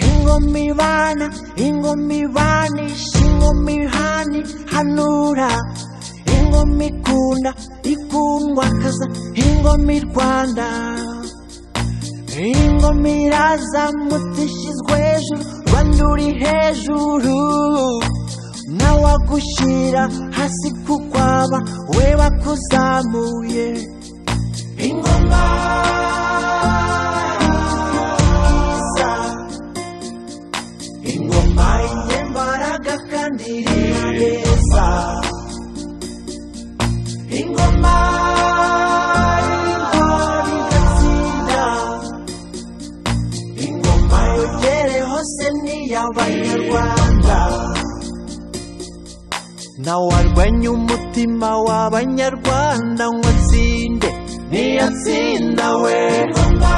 ingumi bana ingumi banisha ingumi hani hanura ingumi ikunda ikundwa kaza ingumi rwanda ingoma irazamutse ishyizwe hejuru rwanda uri hejuru ntawagushyira hasi kukwaba we bakuzamuye ingoma iza ingoma y'imbaraga kandi ireza ingoma y'intwari igatsinda ingoma yogere hose ni iy'abanyarwanda ntawarwanya umutima w'abanyarwanda ngo atsinde niyo atsinda we ingoma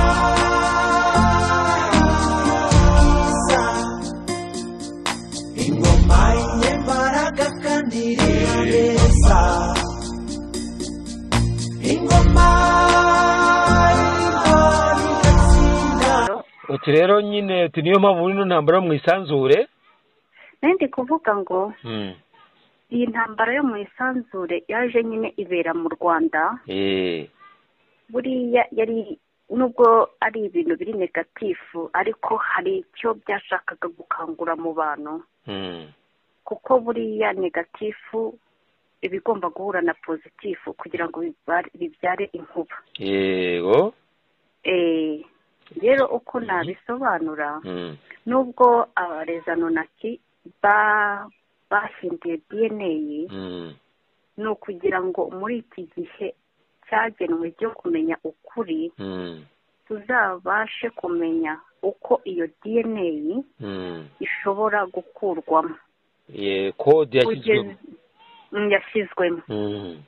iza ingoma y'imbaraga kandi ireza ingoma y'intwari igatsinda uti rero nyine uti niyo mpamvu ino ntambara mu isanzure ndi kuvuga ngo iyi ntambara yo mu isanzure yaje nyine ibera mu rwanda Eh, buriya yari nubwo ari ibintu biri negatifu ariko hari icyo byashakaga gukangura mu bantu mm. kuko buriya negatifu iba igomba guhura na pozitifu kugira ngo bibare- bibyare inkuba yego Eh, rero uko nabisobanura Mm. nubwo abareza nonaki ba- bahinduye dna Mm. ni ukugira ngo muri iki gihe cyagenwe cyo kumenya ukuri Mm. tuzabashe kumenya uko iyo dna Mm. ishobora gukurwamo Eh, kode yashyizwemo Kugeza- Mm, yashyizwemo Mm.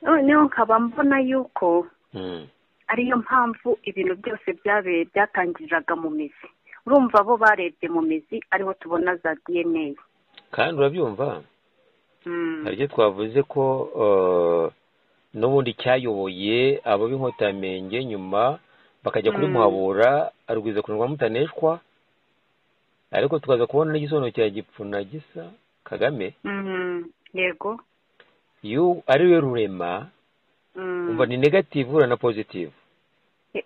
noneho nkaba mbona yuko Mm. ariyo mpamvu ibintu byose byabe byatangiriraga mu mizi urumva bo barebye mu mizi ariho tubona za dna kandi urabyumva Mm. hari icyo twavuze ko eh, n'ubundi cyayoboye abab'inkotamenge nyuma bakajya kuri Mm. muhabura arwiza kunirwa mutaneshwa ariko tukaza kubona n'igisobanuro cya gipfuna gisa kagame Mhm. yego yu ariwe rurema Mm. umva ni negative ura na positive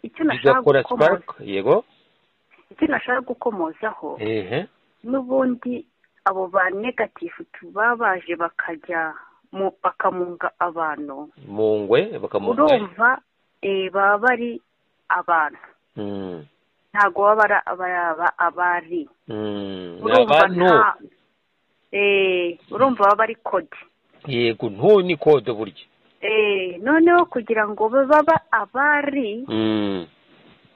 icyo nashaka bigakora gukomoza spark yego icyo nashaka gukomozaho ehe n'ubundi abo ba negatifu tuba baje bakajya mu- bakamunga abantu mu ngwe bakamungaye urumva eh, baba bari abantu Mm, ntabwo baba ari ababa abari mm, ni urumva abantu nta eh, urumva baba bari kode yego ntu ni kode burya Eh, noneho kugira ngo babe baba abari Mm,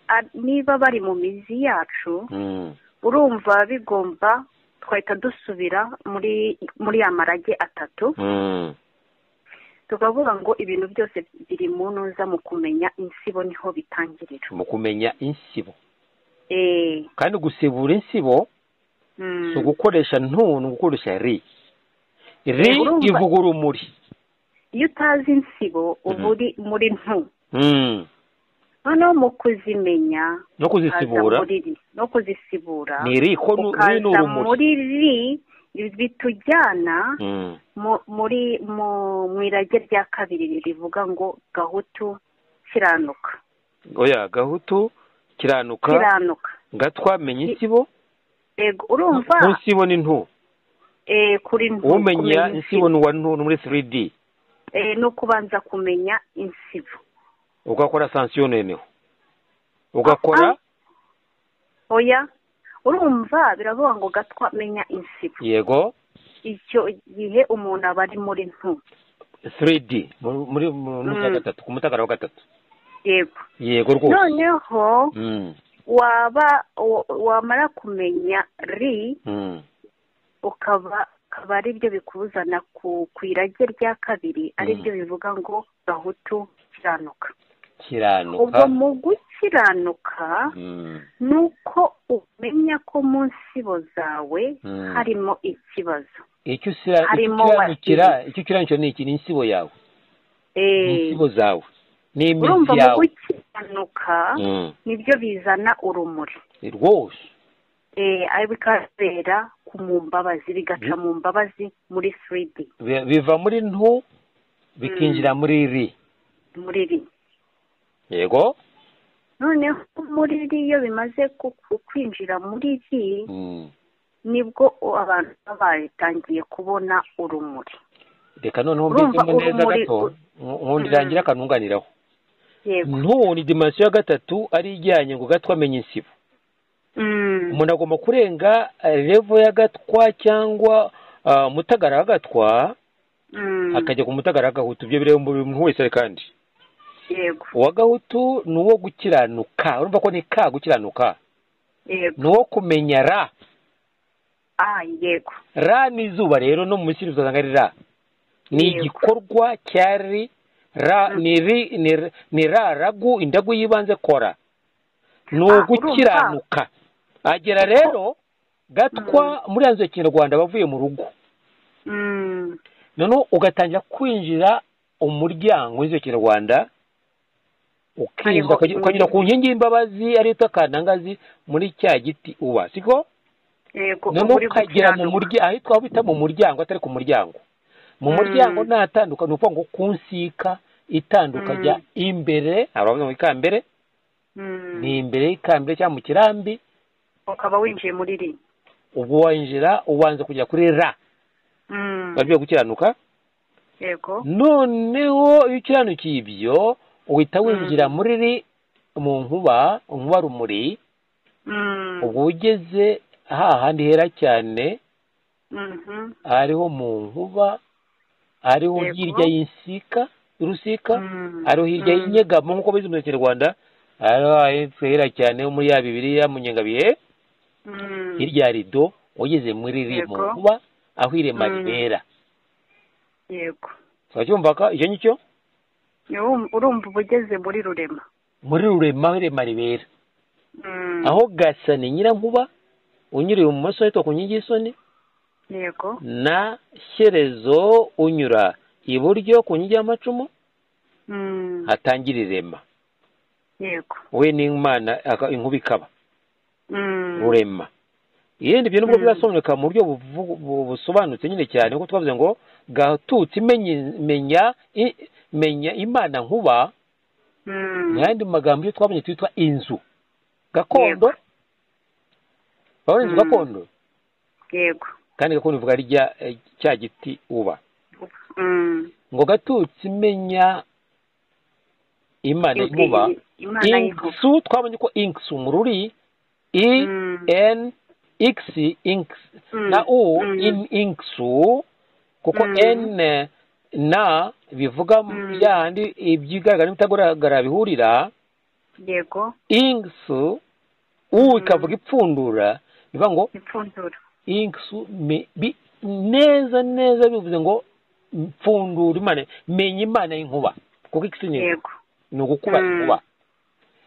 a- niba bari mu mizi yacu mm. urumva bigomba twahita dusubira muri muri ya marage atatu Mm, tukavuga ngo ibintu byose biri mu ntuza mu kumenya insibo niho bitangirira mu kumenya insibo Eh, kandi gusibura insibo mm, si ugukoresha ntu ni ugukoresha ri ri Urumva- ivuga urumuri iyo utazi insibo uba uri muri ntu Mm, noneho mu kuzimenya no kuzisibura ukaza muri ri no kuzisibura ni ri ko nu- ri ni ukaza urumuri muri ri bitujyana Mm, mu- muri mu mu irage rya kabiri rivuga ngo gahutu kiranuka oya gahutu kiranuka kiranuka gatwa menya insibo yego urumva ku nsibo ni ntu eh, kuri ntu umenya kumenya insibo ni uwa ntu ni muri 3d eh, no kubanza kumenya insibo ugakora sansiyo noneho ugakora oya urumva biravuga ngo gatwa menya insibo yego icyo gihe umuntu aba ari muri ntu 3d mu- muri mu- mu cya Mm. gatatu ku mutakara wa gatatu yego yego rwose noneho Mm, waba wa- wamara kumenya ri mm. ukaba akaba ari byo bikuzana ku ku irage rya kabiri ari byo bivuga ngo gahutu kiranuka ubwo kiranuka mu gukiranuka Mm, ni uko umenya ko mu nsibo zawe Mm. harimo ikibazo icyo usira- icyo harimo ukiranukira icyo ukiranukira ni iki ni insibo yawe ni Eh, insibo zawe ni urumva imizi mu yawe gukiranuka Mm, nibyo bizana urumuri rwose bikabera ku mu mbabazi bigaca mu mbabazi muri firidi Bi- biva muri ntu bikinjira muri ri muri ri yego noneho muri ri iyo bimaze ku- ku- kwinjira muri ri Mm. nibwo abantu baba batangiye kubona urumuri reka noneho Urumva mbikemo neza urumuri- gato ur- nkundi irangira akanunganiraho yego ntu ni dimansiyo ya gatatu ari ijyanye ngo gatwa amenye isibo Mm. umuntu agomba kurenga eh, levo ya gatwa cyangwa ah, mutagara wa gatwa Mm. akajya ku mutagara wa gahutu ibyo bireba buri muntu wese kandi yego uwa gahutu ni uwo gukiranuka urumva ko ni ka gukiranuka yego ni uwo kumenya ra ah yego ra ni izuba rero no mu misiri uzasanga ari ra ni Yego. igikorwa cya ri ra Mm. ni ri ni r- ni ra ragu indagu y'ibanze kora ni urumva. ugukiranuka agera rero gatwa muri yanzu ya kinyarwanda bavuye mu rugo Mm. noneho ugatangira kwinjira umuryango w'inzu ya kinyarwanda ukinjira Hariho ukajya- ukanyura ku nkingi y'imbabazi ariyo yitwa kantangazi muri cya giti uba siko yego noneho uri ukagera mu gukiranuka. muryango ahitwa aho bita mu muryango atari ku muryango mu Mm. muryango ntatandukana ni ukuvuga ngo ku nsika itanduka Mm. ajya imbere hari abavuga ngo ikambere Mm. ni imbere y'ikambere cyangwa mu kirambi ukaba winjiye muri ri ubwo winjira ubanza kujya kuri ra Mm. bagiye gukiranuka yego noneho iyo ukiranukiye ibyo uhita winjira muri ri mu nkuba nkuba rumuri Mm. ubwo ugeze hahandi hera cyane Mhm. hariho mu nkuba hariho Yego. hirya y'insika urusika Mm. hariho hirya Mm. y'inyegamo nk'uko bizi mu kinyarwanda hariho ahitwa hera cyane ho muri ya bibiliya mu nyengabihe Mm. hirya ya rido ugeze muri ri Yego. mu nkuba aho irema Mm. ribera yego turacyumva ka icyo ngicyo Urumva- urumva uba ugeze muri rurema muri rurema aho irema ribera Mm. aho gasa ni nyirankuba unyuriye ibumoso ahitwa ku nkingi y'isoni yego na shyerezo unyura iburyo ku nkingi y'amacumu Mm. hatangira irema yego we n'imana aka- inkuba ikaba Mm. rurema ibindi byo nubwo Mm. bizasomeka mu buryo buvu- bu- busobanutse nyine cyane kuko twavuze ngo gatutse imenya menya i- menya imana nkuba mu Mm. yandi magambo iyo twabonye twitwa inzu gakondo Yego. urabona inzu Mm. gakondo yego kandi gakondo ivuga ari rya eh, cya giti uba Mm. ngo gatutse imenya imana I- nkuba i- imana y'inkuba inksu twabonye ko inksu mu ruri i Mm. n x inks Mm. na u Mm. in inksu kuko Mm. n na bivuga Mm. bya handi ibyigaragara n'ibitagaragara bihurira yego inksu u Mm. ikavuga ipfundura bivuga ngo ipfundura inksu me- bi- neza neza bivuze ngo mpfundura imana menya imana y'inkuba kuko inksu ni yego ni ugukuba Mm. inkuba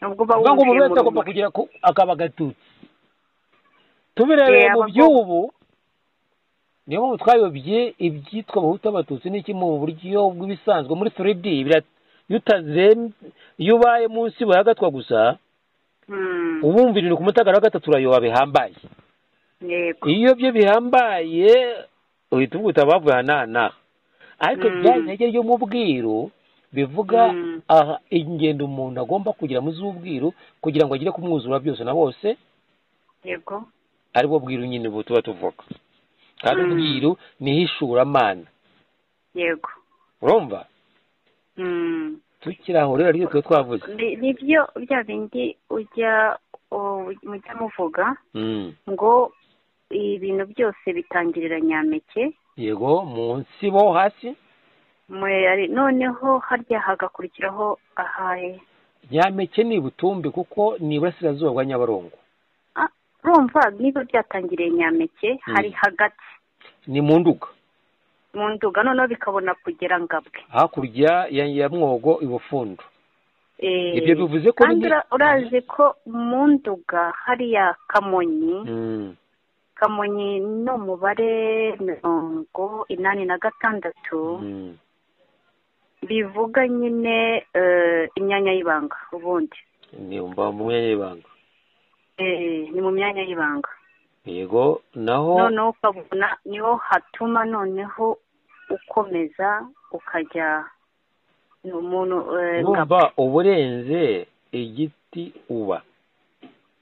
nubwo uba ubwo ngo umuntu winjiye wese mu agomba rumuri kugira ku- akaba gatutsi tubirebeye Yeah, mu abagomba- by'ubu niyo mpamvu twayobye ibyitwa abahutu abatutsi n'iki mu buryo bw'ibisanzwe muri 3D bira- iyo utazem- iyo ubaye munsi gatwa gusa Mm. ubumva irindwi ku mutagara wa gatatu urayoba bihambaye yego iyo byo bihambaye uhita uvuga uti abavuye aha n'aha n'aha ariko Mm. byari intege ryo mu bwiru bivuga Mm. aha ingendo umuntu agomba kugira mu z'ubwiru kugira ngo agere ku mwuzura byose na bose yego ari bwo bwiru nyine ubu tuba tuvuga kandi Mm. ubwiru niho ishuramana yego urumva Mm. tukiri aho rero aribyo tuba twavuze Ni- nibyo bya bindi ujya u- mujya muvuga Mm. ngo ibintu byose bitangirira nyampeke yego munsi bo hasi mwe- ari- noneho harya hagakurikiraho ahaye nyampeke ni butumbi kuko ni iburasirazuba bwa nyabarongo Ah, urumva niba byatangiriye nyampeke hari hagati ni mu nduga mu nduga noneho bikabona kugera ngabwe hakurya ya ya mwogo ibufundu Eh, Ibyo bivuze ko kandi ni- ura- urazi ko mu nduga hariya kamonyi Mm. kamonyi ni umubare mirongo inani na gatandatu Mm. bivuga nyine eh, imyanya y'ibanga ubundi ni umva mu mwanya w'ibanga Eh, ni mu myanya y'ibanga yego naho noneho ukabona niho hatuma noneho ukomeza ukajya ni umuntu eh, numva nka- uburenze igiti uba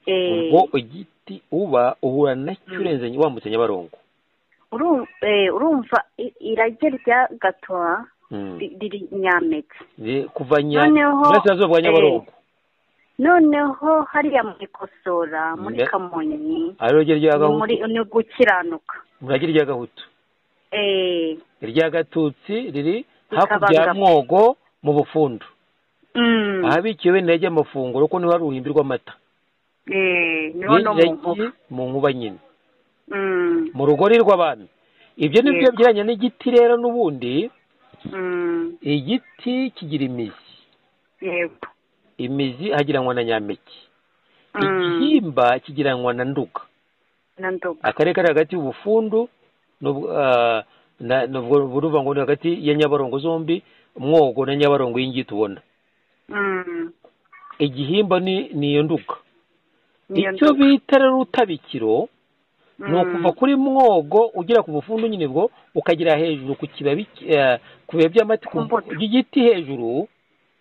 eh, ubwo igiti uba uhura nacyo Mm. urenze wambutse nyabarongo uru- eh, urumva i- irage rya gatoha Mm. ri- riri nyampeke Ye- kuva nya Noneho, burasirazuba bwa nyabarongo noneho hariya mu ikosora muri Ne- kamonyi ariyo ryo rya ni muri gahutu ni gukiranuka murage rya gahutu eh, irya gatutsi riri hakurya ya Rikabangamye. mwogo mu bufundu mm, ahabikiwe intege amafunguro ko niho hari uruhimbi rw'amata eh, niho no mu Yiragiye nkuba mu nkuba nyine Mm, mu rugori rw'abantu ibyo ni byo Yego. byegeranye n'igiti rero n'ubundi mm, igiti kigira imizi yego imizi hagiranwa na nyampeke Mm, igihimba kigiranwa na nduga na nduga akarere kari hagati y'ubufundu n'ubwo, ah, na- n'ubwo buruvuga ngo ni hagati ya nyabarongo zombi mwogo na nyabarongo y'ingiti ubona Mm, igihimba ni ni iyo nduga niyo icyo nduga. bita rero urutabikiro ni ukuva Mm, kuri mwogo ugera ku bufundu nyine bwo ukagera hejuru ku kibabi eh, ku bibabi by'amati ku Ku mbuto. igiti hejuru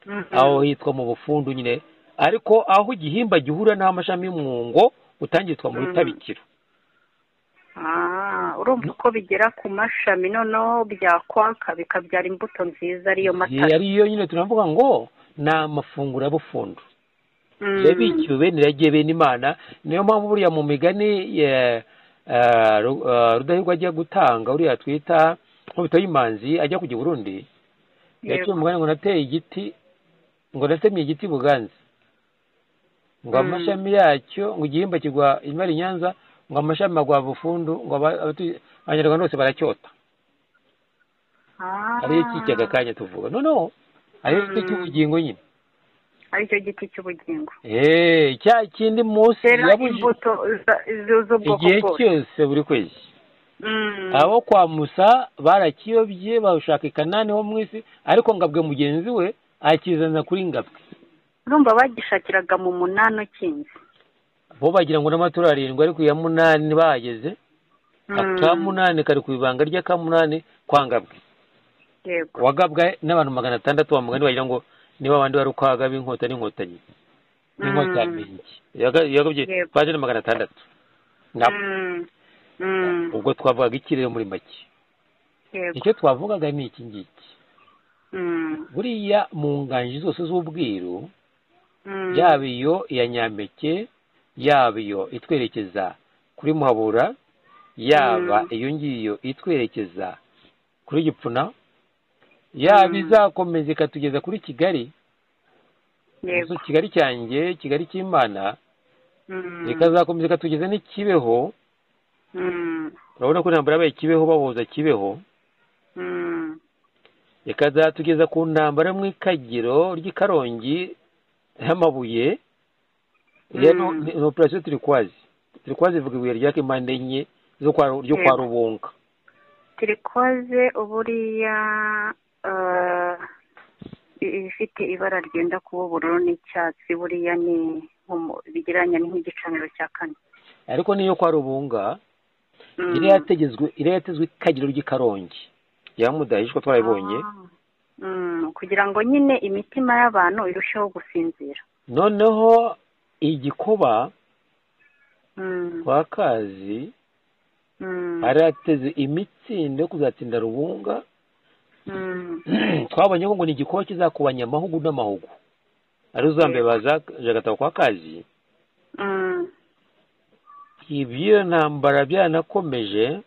mm, aho hitwa mu bufundu nyine ariko aho igihimba gihura n'amashami y'umwungo utangitwa mu Mhm. rutabikiro Ah, urumva uko bigera ku mashami noneho byakwaka bikabyara imbuto nziza ariyo Iyi matara ari yo nyine turavuga ngo ni amafunguro abufundu yabikiwe bene iragiye bene imana niyo mpamvu buriya mu migani eh, eh, Ru- eh, rudahigwa ajya gutanga uriya twita nkubito y'imanzi ajya kujya i burundi yaciye umugani ngo nateye igiti ngo natemye igiti buganza ngo Mm. amashami yacyo ngo igihimba kigwa imara i nyanza ngo amashami agwa bufundu ngo aba- abatu- abanyarwanda bose baracyota ariyo kijyaga kanya tuvuga noneho ariyo giti Mm. cy'ubugingo nyine aricyo giti cy'ubugingo eee cya kindi munsi rero yabujije imbuto za- zu- z'ubwoko igihe bwose cyose buri kwezi Mm, abo kwa musa barakiyobye bashaka i kanani ho mu isi ariko ngabwe mugenzi we akizana kuri ngabwe urumva bagishakiraga mu munani ukinze bo bagira ngo n'amaturo arindwi ariko iya munani bahageze Mm, akamunani kari ku ibanga ry'akamunani kwa ngabwe yego wagabwa n'abantu magana atandatu wa mugani wagira ngo niba abandi bari uko wagaba inkota n'inkotanyi n'inkota ya Mm. mingi Yaga- yagabye Yego. baje na magana atandatu nabo Mm, mm, ubwo twavugaga iki rero muri make yego icyo twavugaga ni iki ngiki Mm, buriya mu nganji zose z'ubwiru mm, yaba iyo iya nyampeke yaba iyo itwerekeza kuri muhabura yaba Mm. iyo ngiyo itwerekeza kuri gipfuna yaba Mm. izakomeza ikatugeza kuri kigali yego Inzu kigali cyanjye kigali cy'imana Mm, ikazakomeza ikatugeza n'ikibeho mm, urabona ko intambara yabaye kibeho baboza kibeho mm, ikazatugeza ku ntambara yo mu ikagiro ry'ikarongi y'amabuye ya Mm. no- ni- ni operasiyo turikwazi turikwazi ivuga ibuye rya kimpande enye zo kwa Ru- ryo kwa Yego. rubunga tirikoze uburiya eh, i- ifite ibara ryenda kuba ubururu n'icyatsi buriya ni nk'umu- bigereranya ni nk'igicaniro cya kane ariko n'iyo kwa rubunga Mm. iriya yatezwe iriya yatezwe ikagiro ry'ikarongi yamudahishwa twarayibonye Ah. Mm, kugira ngo nyine imitima y'abantu irusheho gusinzira noneho igikoba Mm, kwa kazi mm, arateze imitsindo yo kuzatsinda rubunga mm, twabonye ko ngo ni igikoni kizakubanya amahugu n'amahugu ari uzambaye bazagataba kwa kazi mm, iby'iyo ntambara byanakomeje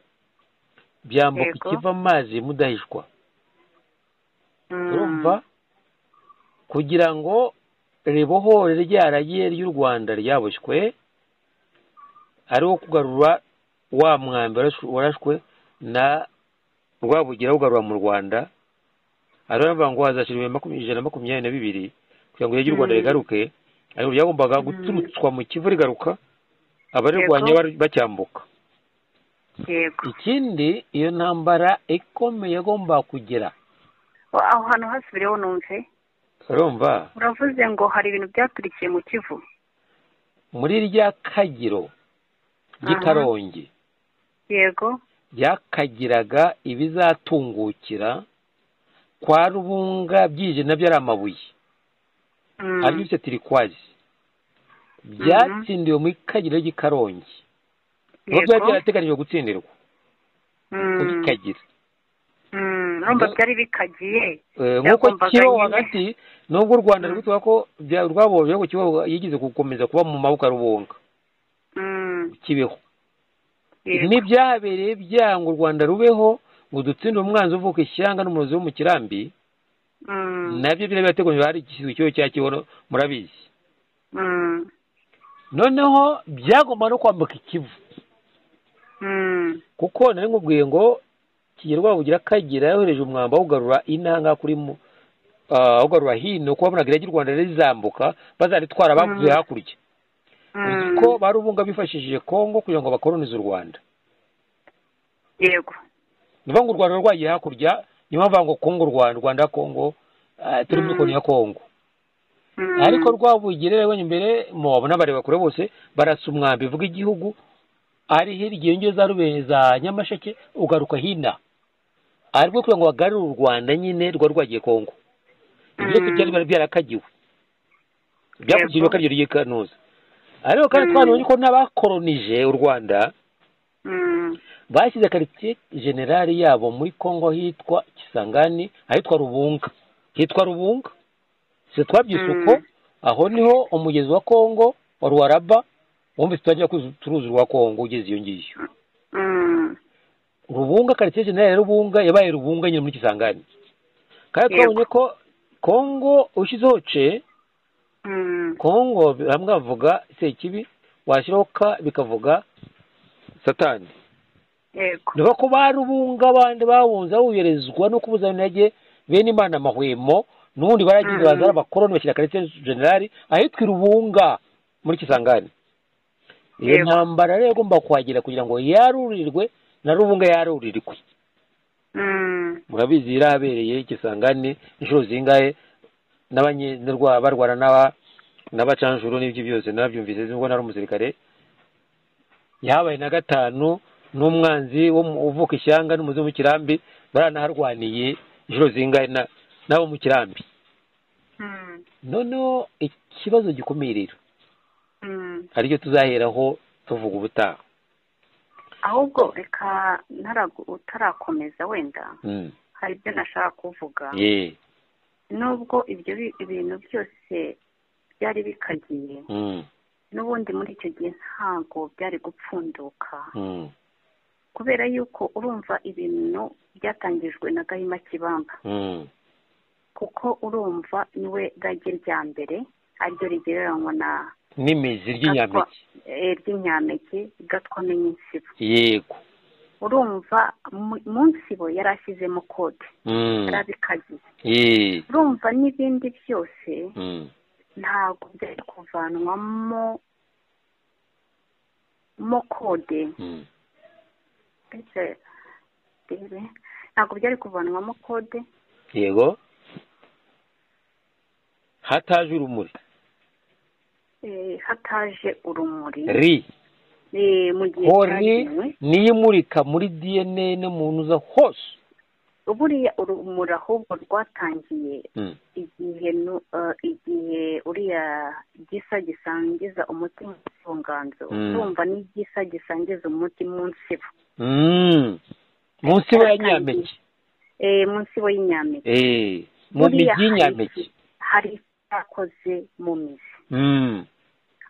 byambuka Yego. ikiva amazi mudahishwa mm. urumva kugira ngo ribohore rya rage ry'u rwanda ryaboshywe ariwo kugarura wa mwambi warashwe- warashwe na rwabugira awugarura mu rwanda ari bavuga ngo hazashyirwa ibihumbi makumyabiri- ijana na makumyabiri na bibiri kugira ngo iryo u rwanda Mm. rigaruke ariko ryagombaga Mm. guturutswa mu kivu rigaruka abarirwanya Yego. bari- bacyambuka yego ikindi iyo ntambara ikomeye yagomba kugera aho hantu hasubireho numve urumva uravuze ngo hari ibintu byaturikiye mu kivu muri rya kagiro by'ikarongi yego byakagiraga ibizatungukira kwa rubunga byije nabyo ari amabuye Mm. aribyo byose tirikwazi byatsindiwe mu ikagiro ry'ikarongi aho byari yego byarateganijwe gutsindirwa Mm. ku ikagira Mm. urumva byari bikagiye Eh, nk'uko Byagombaga kibeho nyine. hagati nubwo u rwanda ruri kuvuga ko bya- rwabonye ko kibeho yigeze gukomeza kuba mu maboko ya rubunga Mm. kibeho Yego. n'ibyabereye byanga u rwanda rubeho ngo dutsinde umwanzi uvuka ishyanga n'umurozi wo mu kirambi Mm. nabyo byari byateguwe hari igishyizwe ikibazo cya kibeho murabizi Mm. noneho byagomba no kwambuka ikivu Mm. kuko nari nkubwiye ngo kigera rwabugira akagira yohereje umwamba awugarura inanga kuri mu ah, awugarura hino kuko babonaga irage u rwanda rizambuka bazaritwara bavuye Mm. hakurya uzi Mm. ko ba rubunga bifashishije kongo kugira ngo bakoronize u rwanda yego ni ukuvuga ngo u rwanda rwagiye hakurya niyo mpamvu bavuga ngo kongo rwanda rwanda kongo ah, turi muri Mm. koni ya kongo Mm. ariko rwabugirere rubonye imbere mubabona bareba kure bose barasa umwambi uvuga igihugu ari hirya iyo ngiyo za rubere za nyamasheke ugaruka hino ari rwo kugira ngo bagarure u rwanda nyine rwa rwagiye kongo ibyo Mm. byari byari byarakagiwe byakugiriwe Yego. akaryo ry'i kanoza ariko kandi Mm. twabonye ko n'abakoronije u rwanda Mm. bashyize karitsiye generali yabo muri kongo hitwa kisangani ahitwa rubunga hitwa rubunga si twabyise Mm. uko aho niho umugezi wa kongo wa ruwaraba wumvise tutajya turuzi rwa kongo ugeze iyo ngiyo Mm. rubunga karitsiye generali ya rubunga yabaye rubunga nyine muri kisangani kandi Yego. twabonye ko kongo ushyizeho ce Mm. kongo bamwe bavuga sekibi washyiraho ka bikavuga satani yego niba ko ba rubunga abandi babunze buyoherezwa no kubuza intege bene imana amahwemo n'ubundi baragize Mm. baza ari abakoroni bashyira karetse generali ahitwa irubunga muri kisangani iyo Yego. ntambara rero igomba kuhagera kugira ngo yarurirwe na rubunga yarurirwe Mm. murabizi irahabereye kisangani inshuro zingahe n'abanyarwanda barwana n'aba n'abacanjuru n'ibyo byose nabyumvise nubwo nari umusirikare yahabaye na gatanu n'umwanzi wo mu- uvuka ishyanga n'umuzi wo mu kirambi baranaharwaniye inshuro zingahe na- n'abo mu kirambi Mm. noneho ikibazo gikomeye rero Mm. aricyo tuzaheraho tuvuga ubutaha ahubwo reka ntaragu- utarakomeza wenda Mm. hari ibyo nashaka kuvuga Ye. nubwo ibyo bi- ibintu byose byari bikagiye Mm. n'ubundi muri icyo gihe ntabwo byari gupfunduka Mm. kubera yuko urumva ibintu byatangijwe na gahima kibamba Mm. kuko urumva niwe rage rya mbere ariryo rigereranywa na n'imizi ry'inyampeke eh, ry'inyampeke gatwa n'insibo yego urumva mu- mu nsibo yari ashyizemo kode Mm. yari abikagiye Ye. urumva n'ibindi byose Mm. ntabwo byari kuvanwamo mo kode Mm. ndetse rebe ntabwo byari kuvanwamo kode yego hataje urumuri eh, hataje urumuri ri eh, mu gihe ho ri cyagenewe niyo imurika muri dna no mu ntuza hose buriya urumuri ahubwo rwatangiye Mm. igihe nu- eh, igihe uriya gisa gisangiza umuti mu buvanganzo Mm. urumva n'igisa gisangiza umuti mu nsibo Mm. munsi wa Hataje. nyampeke eh, mu nsibo y'inyampeke Eh, mu Buriya migi y'inyampeke hari icyakoze mu mizi Mm.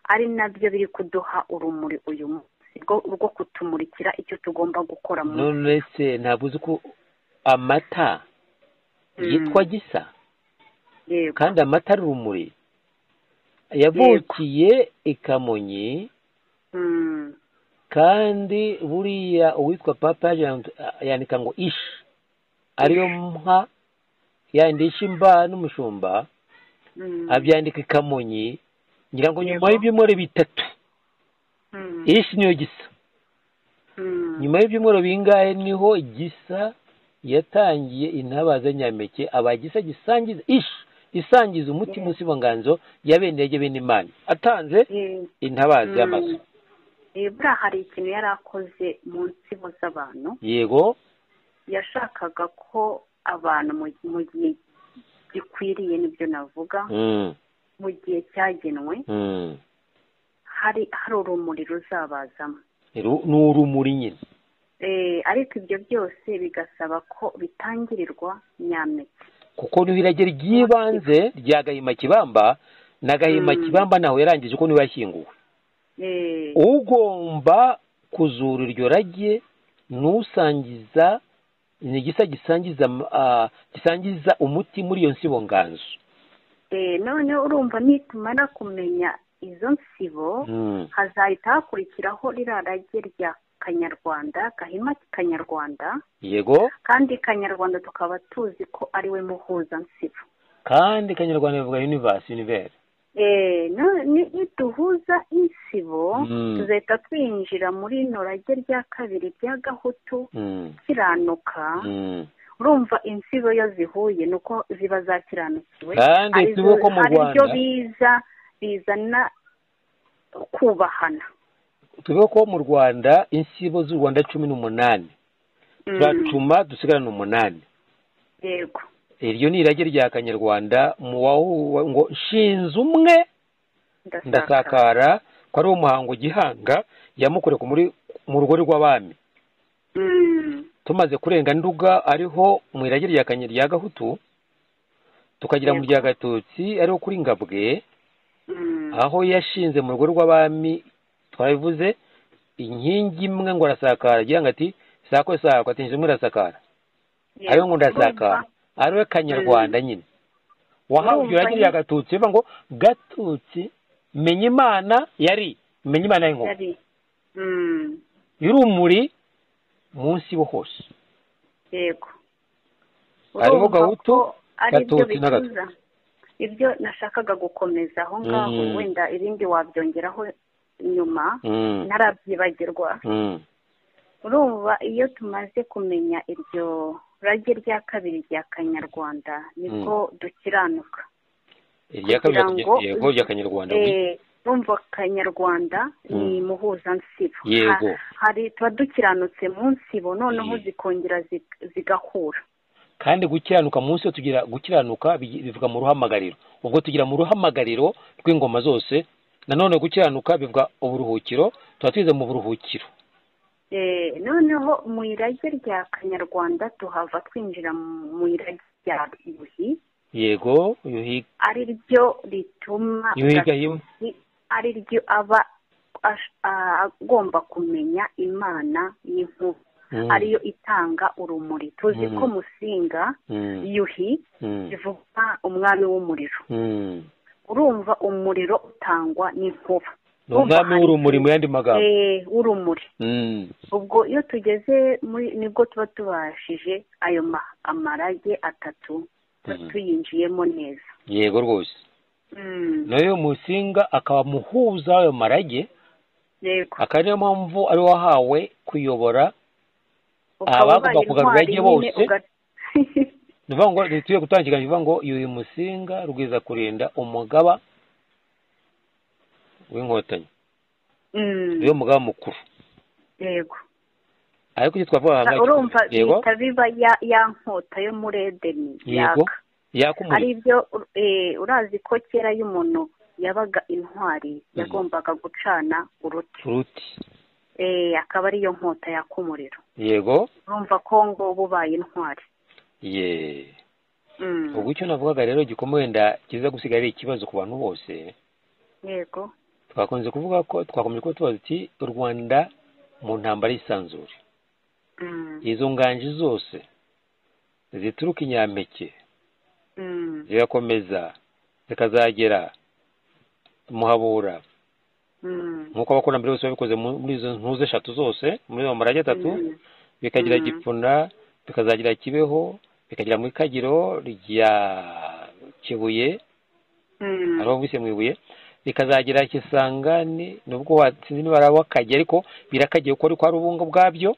ari nabyo biri kuduha urumuri uyu munsi rwo- rwo kutumurikira icyo tugomba gukora mu none se ntabwo uzi ko amata yitwa gisa yego kandi amata ari urumuri yavukiye i kamonyi Mm, kandi buriya uwitwa papa yaje yandika ngo ishi ariyo mpa yandisha imba n'umushumba mm, abyandika i kamonyi ngira ngo nyuma Yego. y'ibyumweru bitatu mm, ishi niyo gisa mm, nyuma y'ibyumweru bingahe niho gisa yatangiye intabaza nyameke abagisa gisangiza ishi isangiza umutima Yes. usibanganzo ya bene yajya bene imana atanze ye- intabaza mm, y'amazu Eh, buriya hari ikintu yari akoze mu nsibo z'abantu yego yashakaga ko abantu mu- mu gihe gikwiriye nibyo navuga Mm, mu gihe cyagenwe mm. hari hari urumuri ruzabazamo Ru- ni urumuri nyine Eh, ariko ibyo byose bigasaba ko bitangirirwa nyampeke kuko niho irage ry'ibanze rya gahima kibamba na gahima Mm. kibamba ntaho yarangije kuko niwe yashyinguwe Eh, ugomba kuzura iryo rage n'usangiza ni igisa gisangiza am- ah, gisangiza umuti muri iyo nsibo nganzo eh, none urumva nitumara kumenya izo nsibo Mm, hazahita hakurikiraho ririya rage rya kanyarwanda gahima kanyarwanda yego kandi kanyarwanda tukaba tuzi ko ari we muhuzansibo kandi kanyarwanda bivuga universe univere Eh, no- ni- niduhuza insibo Mm. tuzahita twinjira muri ino rage rya kabiri rya gahutu Mm, kiranuka mm. urumva insibo iyo zihuye ni uko ziba zakiranukiwe Kandi Hari tuvuge izo- ko mu hari ibyo Rwanda- biza bizana kubahana tuvuge ko mu rwanda insibo z'u rwanda cumi n'umunani Mm, turacuma dusigarana umunani yego iryo ni irage rya kanyarwanda mu wahu ngo nshinze umwe ndasakara ko ari wo muhango gihanga yamukoreye ku muri- mu rugo rw'abami Mm, tumaze kurenga nduga ariho mu irage rya Kanye- rya gahutu tukagera mu Yego. rya gatutsi ariho kuri ngabwe mm, aho yashinze mu rugo rw'abami twabivuze inkingi imwe ngo arasakara agira ngo ati sako sako ati inzu imwe irasakara yego. ariwe ngo ndasakara Urumva- ariwe kanyarwanda nyine wahawe iryo Urumva rage rya nyine- gatutsi bivuga ngo gatutsi menya imana yari menya imana y'inkovu yari Mm, y'urumuri munsi bo hose yego Hariho Urumva gahutu, ko ari ibyo gatutsi n'agatwe. bicuza. ibyo nashakaga gukomeza aho ngaho Mm. wenda ibindi wabyongeraho nyuma Mm, ntarabyibagirwa mm, urumva iyo tumaze kumenya iryo rage rya kabiri rya kanyarwanda nibwo dukiranuka irya kabiri rya- Kugira ngo- yego rya kanyarwanda wi- Eh, urumva kanyarwanda ni Mm. muhuzansibo Yego. Ha- hari tuba dukiranutse mu nsibo noneho Eh. zikongera zig- zigahura kandi gukiranuka munsi yo tugira gukiranuka bigi- bivuga mu ruhamagariro ubwo tugira mu ruhamagariro rw'ingoma zose nanone gukiranuka bivuga uburuhukiro tuba twize mu buruhukiro Eh, noneho mu irage rya kanyarwanda tuhava twinjira mu mu irage rya yuhi yego yuhiga ari ryo rituma yuhiga himwe gatozi ari ryo aba ash- a- agomba kumenya imana y'inkuba Mm, ariyo itanga urumuri tuzi Mm. ko musinga mm, yuhi mm, bivuga umwami w'umuriro mm. urumva umuriro utangwa n'inkuba ni umwami w'urumuri mu yandi magambo Eh, w'urumuri Mm, ubwo iyo tugeze muri nibwo tuba tubashije ayo ma- amarage atatu tuba Mhm. tuyinjiyemo neza yego rwose Mm, nayo musinga akaba muhuza w'ayo marage yego akaba niyo mpamvu ari wahawe kuyobora Ukaba abagomba ubaye kugarura intwari irye nyine bose. uga- ni ukuvuga ngo ntituye gutangira bivuga ngo yuhi musinga rwiza kurinda umugaba w'inkotanyi Mm, niwe mugaba mukuru yego ariko icyo twavuga Sa- urumva yego bihita biba ya- ya nkota yo muri edeni yego yaka yaka ari umuriro byo ur- eh, urazi ko kera iyo umuntu yabaga intwari yagombaga gucana uruti turuti Eh, akaba ariyo nkota yaka umuriro yego urumva ko ngo uba ubaye intwari ye Mm, ubwo icyo navugaga rero gikomeye wenda kiza gusiga ari ikibazo ku bantu bose yego twakunze kuvuga ko twakomeje kuba tubaza uti u rwanda mu ntambara y'isanzure Mm, izo nganji zose zituruka inyampeke mm, zigakomeza zikazagera muhabura mm, nk'uko abakurambere bose babikoze mu- muri izo ntuze eshatu zose muri izo marage atatu mm, bikagira Mhm. gipfuna bikazagira kibeho bikagera mu ikagiro rya kibuye mm, ariho bise mu ibuye bikazagira kisangani nubwo watsinze n'ibara w'akagi ariko birakagiye kuko ariko ari ubunga bwabyo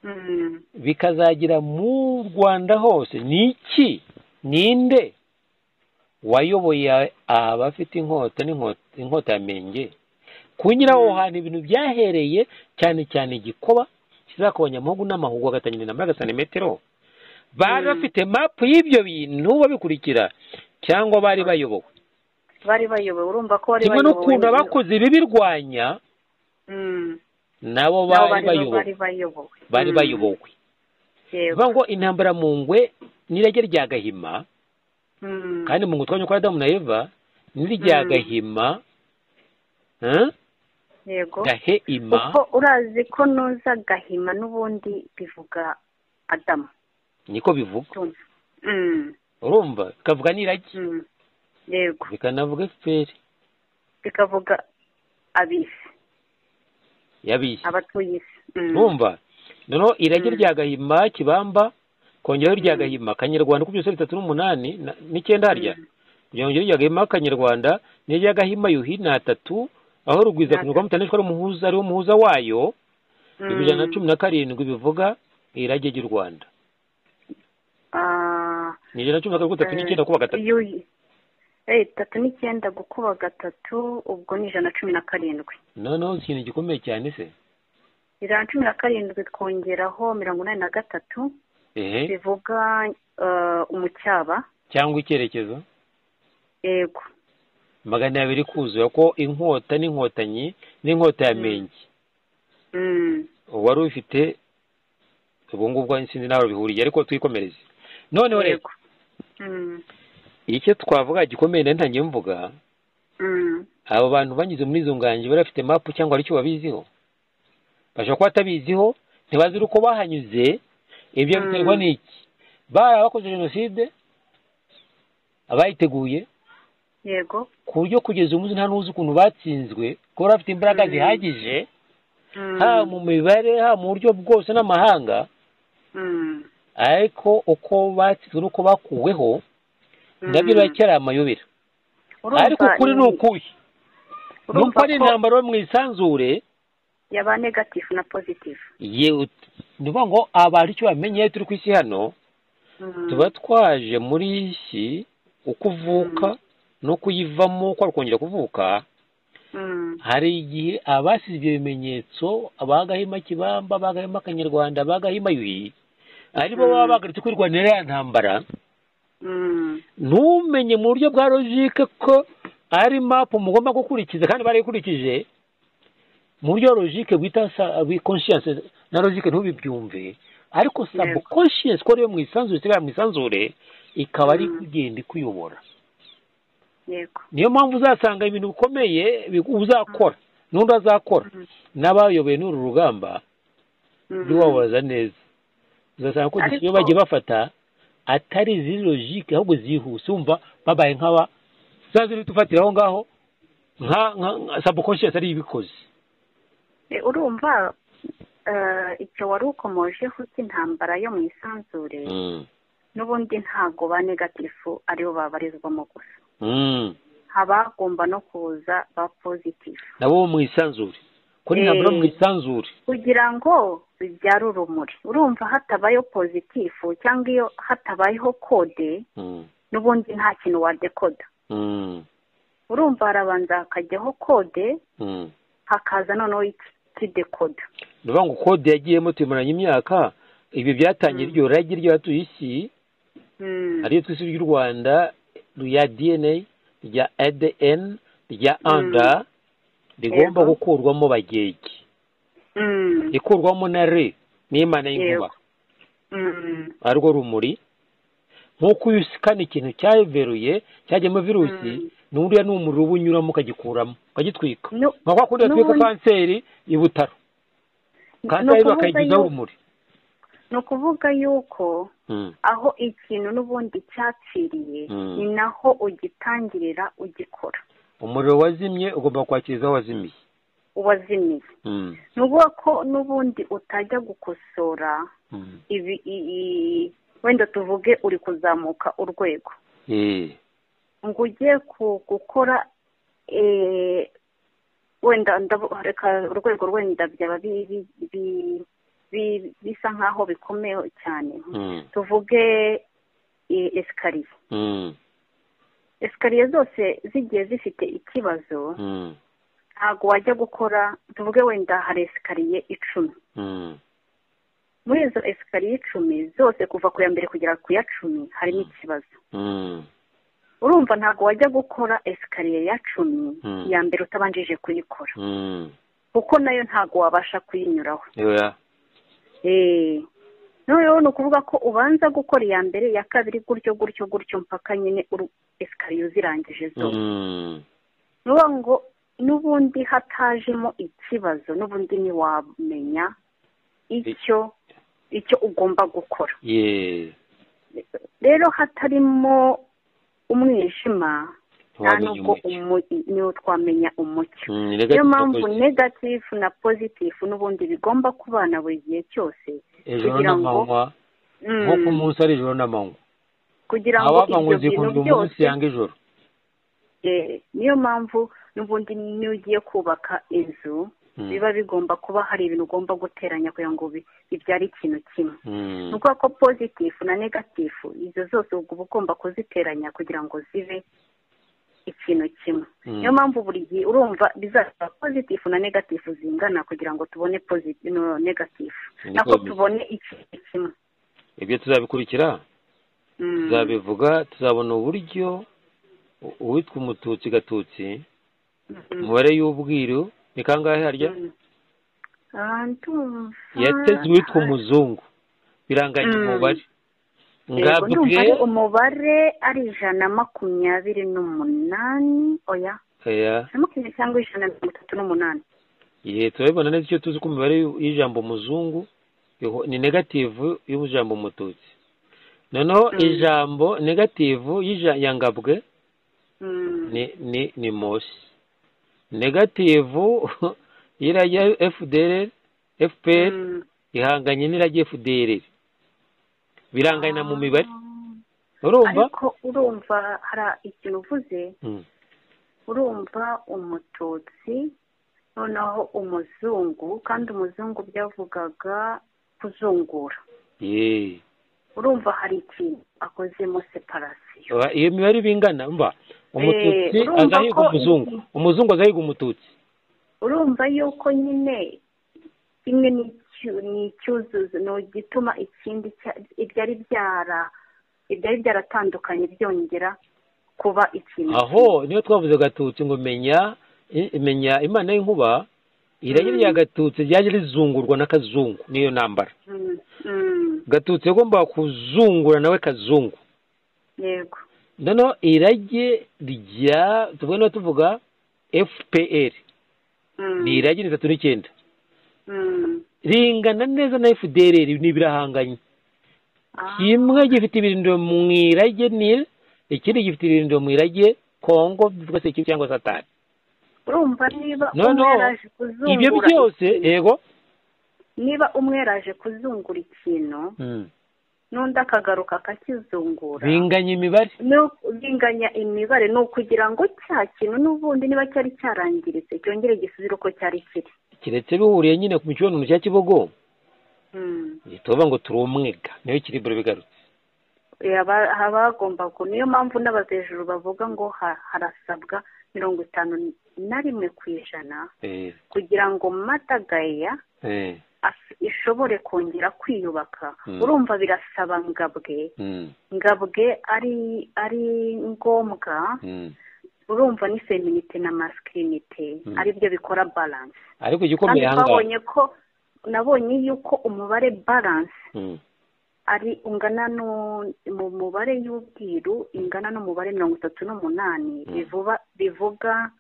mm, bikazagira mu rwanda hose ni iki ninde wayoboye abafite inkota n'inkota inkota ya menge kunyura aho hantu ibintu byahereye cyane cyane igikoba kizakabanya amahugu n'amahugu agatangira na magana santimetero bari bafite mapu y'ibyo bintu babikurikira cyangwa bari bayobowe bari bayobowe urumva ko bari kimwe n'ukuntu abakoze ibibirwanya Mm. nabo Nabo bari bayobowe bari bayobowe bari Mm. bayobowe Yego. bivuga ngo intambara mu ngwe n'irage rya gahima Mm. kandi mu gutwanya kwa adamu na eva n'irya Mm. gahima eh, yego gahema kuko urazi ko nuza gahima n'ubundi bivuga adamu niko bivuga Ndumva. Mm. urumva bikavuga n'irage Mm. yego bikanavuga efuperi bikavuga abisi y'abisi abatuye isi Mm. urumva noneho irage Mm. rya gahima kibamba kongeraho irya Mm. gahima akanyarwanda uko byose bitatu n'umunani na- n'icyenda harya Mm. kugira ngo irya gahima akanyarwanda n'irya gahima yuhi ni atatu aho rugwiza Ni kunyurwa mutanishwa ari umuhuza ariwo muhuza wayo Mm. ibijana na cumi na karindwi bivuga irage ry'u rwanda Ah, ni ijana na cumi na karindwi gatatu eh, n'icyenda kuba gatatu yuhi. Eh, tatu n'icyenda gukuba gatatu ubwo ni ijana na cumi na karindwi noneho ikintu gikomeye cyane se ijana na cumi na karindwi twongeraho mirongo inani na gatatu ehe bivuga eh, umucyaba cyangwa icyerekezo yego magana abiri kuzuye ko inkota n'inkotanyi n'inkota ya Mm. mengi Mm. wari ufite ubu ngubwo sinzi n'aho bihuriye ariko twikomereze noneho rero yego Mm. icyo twavuga gikomeye nari ntangiye mvuga Mm. abo bantu banyuze muri izo nganji bari bafite mapu cyangwa hari icyo babiziho bashobora kuba batabiziho ntibazi uko bahanyuze ibyo Mm. biterwa n'iki bari abakoze jenoside abayiteguye yego ku buryo kugeza ubu nta n'uzi ukuntu batsinzwe kuko bafite imbaraga Mm. zihagije Mm. haba mu mibare haba mu buryo bwose n'amahanga Mm. ariko uko batsinzwe n'uko bakuweho nabyo Mm. biracyari amayobera Urumva ariko ukuri ni ukuhe nuko urumva ari ko intambaro yo mu isanzure yaba negatifu na pozitifu yewe ni ukuvuga ngo abantu icyo bamenye iyo turi ku isi hano Mm. tuba twaje muri iyi si uko uvuka no kuyivamo uko wakongera kuvuka Mm. hari igihe abasize ibyo bimenyetso abagahima kibamba abagahima akanyarwanda abagahima yuhi aribo Mm. baba bagarutse kwirwanira ya ntambara Mm. ntumenye mu buryo bwa logike ko ari mapu mugomba gukurikiza kandi barayikurikije mu buryo logike bwita conscience na logike ntubibyumve ariko Yego. subconscious ko ariyo mu isanzure isigaye mu isanzure ikaba ari Mm. kugenda ikuyobora yego niyo mpamvu uzasanga ibintu bikomeye bi- uzakora n'undi azakora Mm. n'abayoboye n'uru rugamba Mm. ujye wabaza neza uzasanga ko Ariko- iyo bagiye bafata atari iziri logike ahubwo zihuse wumva babaye nk'aba za ziri tufatira aho ngaho nka nka sabukonsiyasi ari ibikoze Eh, urumva eh, icyo wari ukomojeho cy'intambara yo mu isanzure n'ubundi ntago ba negatifu aribo babarizwamo gusa Mm. habagomba no kuza ba pozitifu nabo bo mu isanzure ko ni ntabwo mu Eh. isanzure kugira ngo bibyare urumuri urumva hatabayeho pozitifu cyangwa iyo hatabayeho kode Mm. n'ubundi nta kintu wadekoda Mm. urumva harabanza hakajyaho kode Mm. hakaza noneho iki- ikidekoda ni ukuvuga ngo kode yagiyemo tuyimaranye imyaka ibi byatangiye Mm. iryo ragi ry'abatuye isi Mm. ariyo twisi ry'u rwanda rya dna rya adn rya Mm. anda rigomba Yego. gukurwamo bagege Mm. ikurwamo na re n'imana y'inkuba Yego. Mm. arwo rumuri nk'uko iyo usikana ikintu cyaveruye cyajyamo virusi Mm. n'uriya ni umuriro uba unyuramo ukagikuramo ukagitwika Nu- nka kwa kundi gatwika n'ubundi- kanseri i butaro ni kanseri ukuvuga bakayigizaho yuko- urumuri ni ukuvuga yuko Mm. aho ikintu n'ubundi cyapfiriye Mm. ni naho ugitangirira ugikora umuriro wazimye ugomba kwakiriza aho wazimiye uwazimiye Mm. ni ukuvuga ko n'ubundi utajya gukosora Mm. ibi i- i- wenda tuvuge uri kuzamuka urwego Eh. ngo ugiye ku- gukora eh, wenda ndabu- reka urwego wenda byaba bi- bi- bi- bi- bisa nk'aho bikomeye cyane Mm. tuvuge eh, esikariye Mm. esikariye zose zigiye zifite ikibazo Mm. ntabwo wajya gukora tuvuge wenda hari esikariye icumi Mm. muri izo esikariye icumi zose kuva ku ya mbere kugera ku ya cumi harimo ikibazo Mm. urumva ntabwo wajya gukora esikariye ya cumi Mm. iya mbere utabanjije kuyikora Mm. kuko nayo ntabwo wabasha kuyinyuraho Yeah. eee noneho ni ukuvuga ko ubanza gukora iya mbere iya kabiri gutyo gutyo gutyo mpaka nyine uru esikariye uzirangije zose Mm. ni ukuvuga ngo n'ubundi hatajemo ikibazo n'ubundi ntiwamenya icyo icyo ugomba gukora Yeah. rero hatarimo umwijima nta Ntiwamenya nubwo umucyo. umu- niwo twamenya umucyo Mm, niyo negative mpamvu na negatifu na pozitifu n'ubundi bigomba kubana buri gihe cyose positive. ijoro kugira ngo- n'amanywa Mm, nko ku munsi ari ijoro n'amanywa kugira ngo abavanywe ibyo bintu zikunda umunsi byose yanga ijoro eh, niyo mpamvu n'ubundi niyo ugiye kubaka inzu Mm. biba bigomba kuba hari ibintu ugomba guteranya kugira ngo bi- bibyare ikintu kimwe Mm. ni ukuvuga ko pozitifu na negatifu izo zose uba ugomba kuziteranya kugira ngo zibe ikintu kimwe Mm. niyo mpamvu buri gihe urumva bizasaba pozitifu na negatifu zingana kugira ngo tubone pozitifu no negatifu Ni nako ko- tubone ikintu kimwe ibyo tuzabikurikira Mm. tuzabivuga tuzabona uburyo u- uwitwa umututsi gatutsi Mm. umubare y'ubwiru ni kangahe harya Mm. Ah, ndumva- yateze uwitwa umuzungu biranganya Mm. umubare Yego, ndumva ngabwe ari umubare ari ijana makumyabiri n'umunani oya oya ijana makumyabiri cyangwa ijana na mirongo itatu n'umunani ye turabibona neza icyo tuzi ko imibare y'u- y'ijambo muzungu iho- ni negativu y'ijambo mututsi noneho Mm. ijambo negativu y'ija- ya ngabwe Mm. ni ni ni mosi negativu y'irajya fdr fpr Mm. ihanganye n'irajya fdr birangana mu mibare Ah, urumva ariko urumva hari ikintu uvuze Mm. urumva umututsi noneho umuzungu kandi umuzungu byavugaga kuzungura Ye. urumva hari ikintu akozemo separasiyo Aba- iyo mibare bingana mba umututsi urumva agahiga ko umuzungu iyi- umuzungu agahiga umututsi urumva yuko nyine kimwe ni icyu- ni icyuzuzo ni igituma ikindi cya- ibyari byara ibyari byaratandukanye byongera kuba ikintu aho niyo twavuze gatutsi ngo menya i- menya imana y'inkuba irari Mm. rya gatutsi ryaje rizungurwa n'akazungu niyo ntambara Mm, mm, gatutsi yagombaga kuzungura nawe kazungu yego noneho irage rya tuvuga niba tuvuga fpr Mm, ni irage ni itatu n'icyenda mm. ringana neza na fdr ni birahanganye Ah, kimwe gifite ibirindiro mu irage nil ikindi gifite ibirindiro mu irage kongo bivuga se kibi cyangwa satani urumva niba No, umwe no. yaraje kuzungura ibyo byose ikintu- yego niba umwe yaraje kuzungura ikintu Mm. n'undi akagaruka akakizungura binganya imibare ni ubwinganya imibare ni ukugira ngo cya kintu n'ubundi niba cyari cyarangiritse cyongere gisubire uko cyari kiri keretse bihuriye nyine ku mibonano cya kibogo Mm. ntituvuga ngo turi umwega niyo kiri bure bigarutse Eh, haba- haba hagomba ku niyo mpamvu n'abazejuru bavuga ngo ha- harasabwa mirongo itanu na rimwe ku ijana Eh, kugira ngo matagaya eh, as- ishobore kongera kwiyubaka Mm. urumva birasaba ngabwe mm, ngabwe ari ari ngombwa mm. urumva ni feminite na masikirinite Mm. aribyo bikora baranse ariko kandi igikomeye aha ngaha twabonye ko nabonye yuko umubare balance Mm, ari ungana nu- mu mubare y'ubwiru ingana n'umubare mirongo itatu n'umunani Mm. bivuba bivuga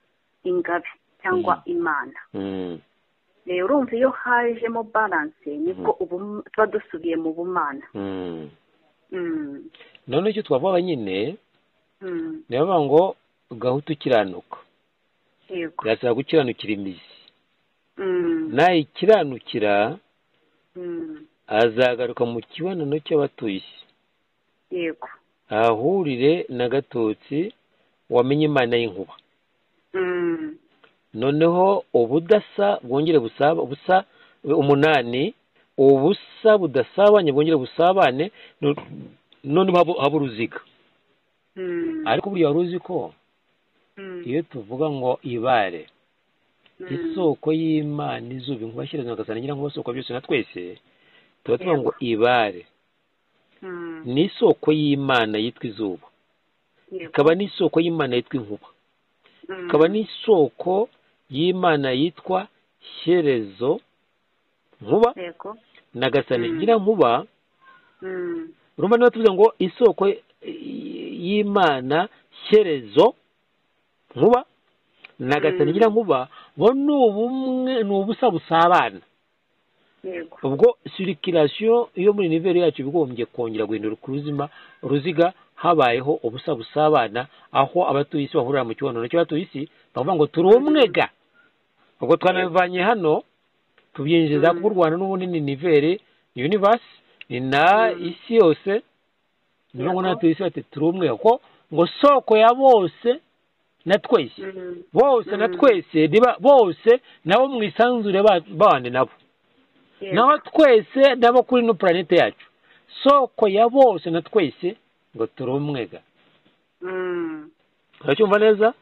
ingabe cyangwa Mm. imana mm, rero urumva iyo hajemo balance nibwo ubum- tuba dusubiye mu bumana mm. Mm, none icyo twavuga nyine mm, ni ukuvuga ngo gahutu ukiranuka yego irasaba gukiranukira imizi Mm, nayikiranukira mm, azagaruka mu kibonano cy'abatuye isi yego ahahurire na gatutsi wamenye imana y'inkuba Mm, noneho ubudasa bwongere busaba busa umunani ubusa budasabanye bwongere busabane no- noneho habe- habe uruziga mm, ariko buriya wari uzi ko mm, iyo tuvuga ngo ibare isoko y'imana izuba inkuba shira zinagasana ngira ngo isoko byose na twese tuba tuvuga ngo ibare ni isoko y'imana yitwa izuba ikaba n'isoko y'imana yitwa inkuba ikaba n'isoko y'imana yitwa shyerezo nkuba yego nagasana Mm. ngira nkuba Mm. urumva niba tuvuze ngo isoko y'imana shyerezo nkuba nagasana Mm. ngira nkuba ngo ni ubumwe ni ubusa busabana yego ubwo sirikirasiyo yo muri niveri yacu bigombye kongera guhindura ku ruzima ruziga habayeho ubusa busabana aho abatuye isi bahurira mu kibonano cy'abatuye isi bakavuga ngo turi umwe ga ubwo twanabivanye hano tubyinjiza Mm. kuko u rwanda n'ubundi ni niveri univasi ni na Mm. isi yose ni ukuvuga ngo Yego. n'abatuye isi bati turi umwe kuko ngo soko ya bose na twese Mm. bose na Mm. twese niba- bose nabo mwisanzure ba- babane nabo Yego. naho twese nabo kuri ino puranete yacu soko ya bose na twese ngo turi umwe ga Mm. uracyumva neza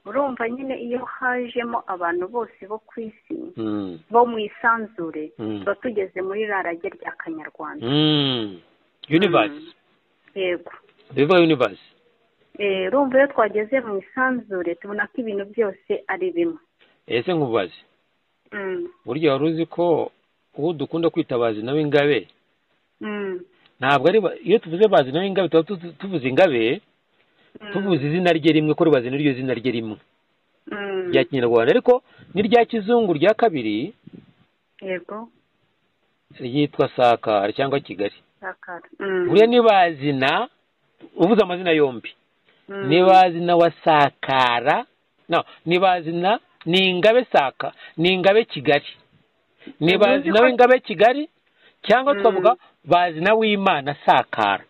urumva nyine iyo hajemo abantu bose bo ku isi Mm. bo mu isanzure Mm. tuba tugeze muri rarage rya kanyarwanda Mm. universe yego biva universe Eh, urumva iyo twageze mu isanzure tubona ko ibintu byose ari bimwe ese nkubaze Mm. burya wari uzi ko uwo dukunda kwitabaza nawe ingabe Mm. ntabwo ari ba- iyo tuvuze bazi nawe ingabe tuba tu- tuvuze ingabe Mm. tuvuze izina rye rimwe ko rubazi n'iryo zina rye rimwe Mm. rya kinyarwanda ariko n'irya kizungu rya kabiri yego ryitwa sakara cyangwa kigali sakara Mm. buriya nibazina uvuze amazina yombi Mm. nibazina wa sakara no nibazina ni ingabe saka ni ingabe kigali nibazina ko- w'ingabe kigali cyangwa Mm. tukavuga bazina w'imana sakara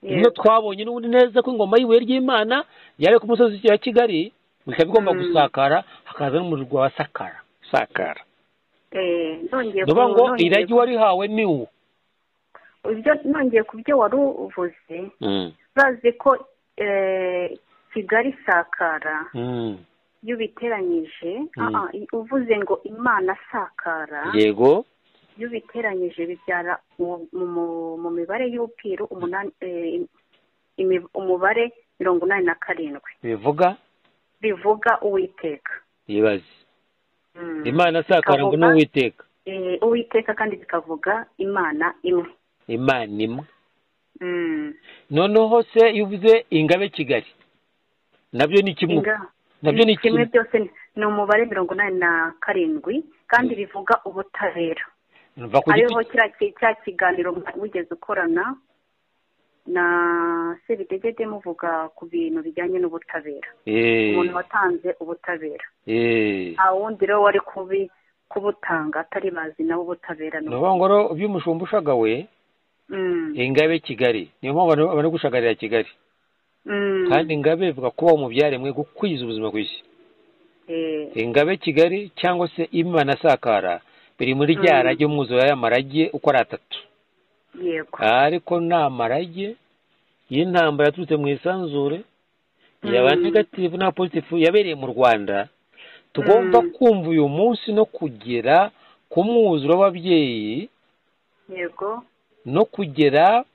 Yego. niyo twabonye n'ubundi neza ko ingoma y'ibuye ry'imana yabe ku musozi wa kigali ikaba igomba Mm. gusakara hakaza n'umurwa wa sakara sakara Eh, nongeye nuvuga ku- ngo nongeye iragi ku- warihawe ni wo ibyo nongeye ku byo wari uvuze bazi ko eh, kigali sakara Mm. iyo ubiteranyije Mm. ah, ah, i- uvuze ngo imana sakara yego iyo ubiteranyije bibyara mu- mu- mu- mu mibare y'upiru umunani eh, imi- umubare mirongo inani na karindwi bivuga bivuga uwiteka yibaze Mm. imana asakara ngo ni Bikavuga, uwiteka eh, uwiteka kandi bikavuga imana imwe imana imwe Mm. noneho se iyo uvuze ingabe kigali nabyo ni kimwe Inga- nabyo ni kimwe byose ni- ni umubare mirongo inani na karindwi kandi bivuga ubutabera mva ku hariho giti kiriya ki- cya kiganiro mwa- wigeze ukorana na sebidegede muvuga ku bintu bijyanye n'ubutabera Eh, umuntu watanze ubutabera eh. nta wundi rero wari kubi kubutanga atari bazi nawe ubutabera ni ni ukuvuga ngo rero ibyo umushumba ushaka we Mm, ingabe kigali niyo mpamvu abantu bari gushagarira kigali mm, kandi ingabe bivuga kubaho mu byaremwe gukwiza ubuzima ku isi eh, ingabe kigali cyangwa se imana asakara biri muri rya Mm. rage umwuzure y'amarage uko ari atatu yego ariko ni amarage y'intambara yaturutse mu isanzure yaba Mm. negativu na pozitifu yabereye mu rwanda tugomba Mm. kumva uyu munsi no kugera ku mwuzuro w'ababyeyi yego no kugera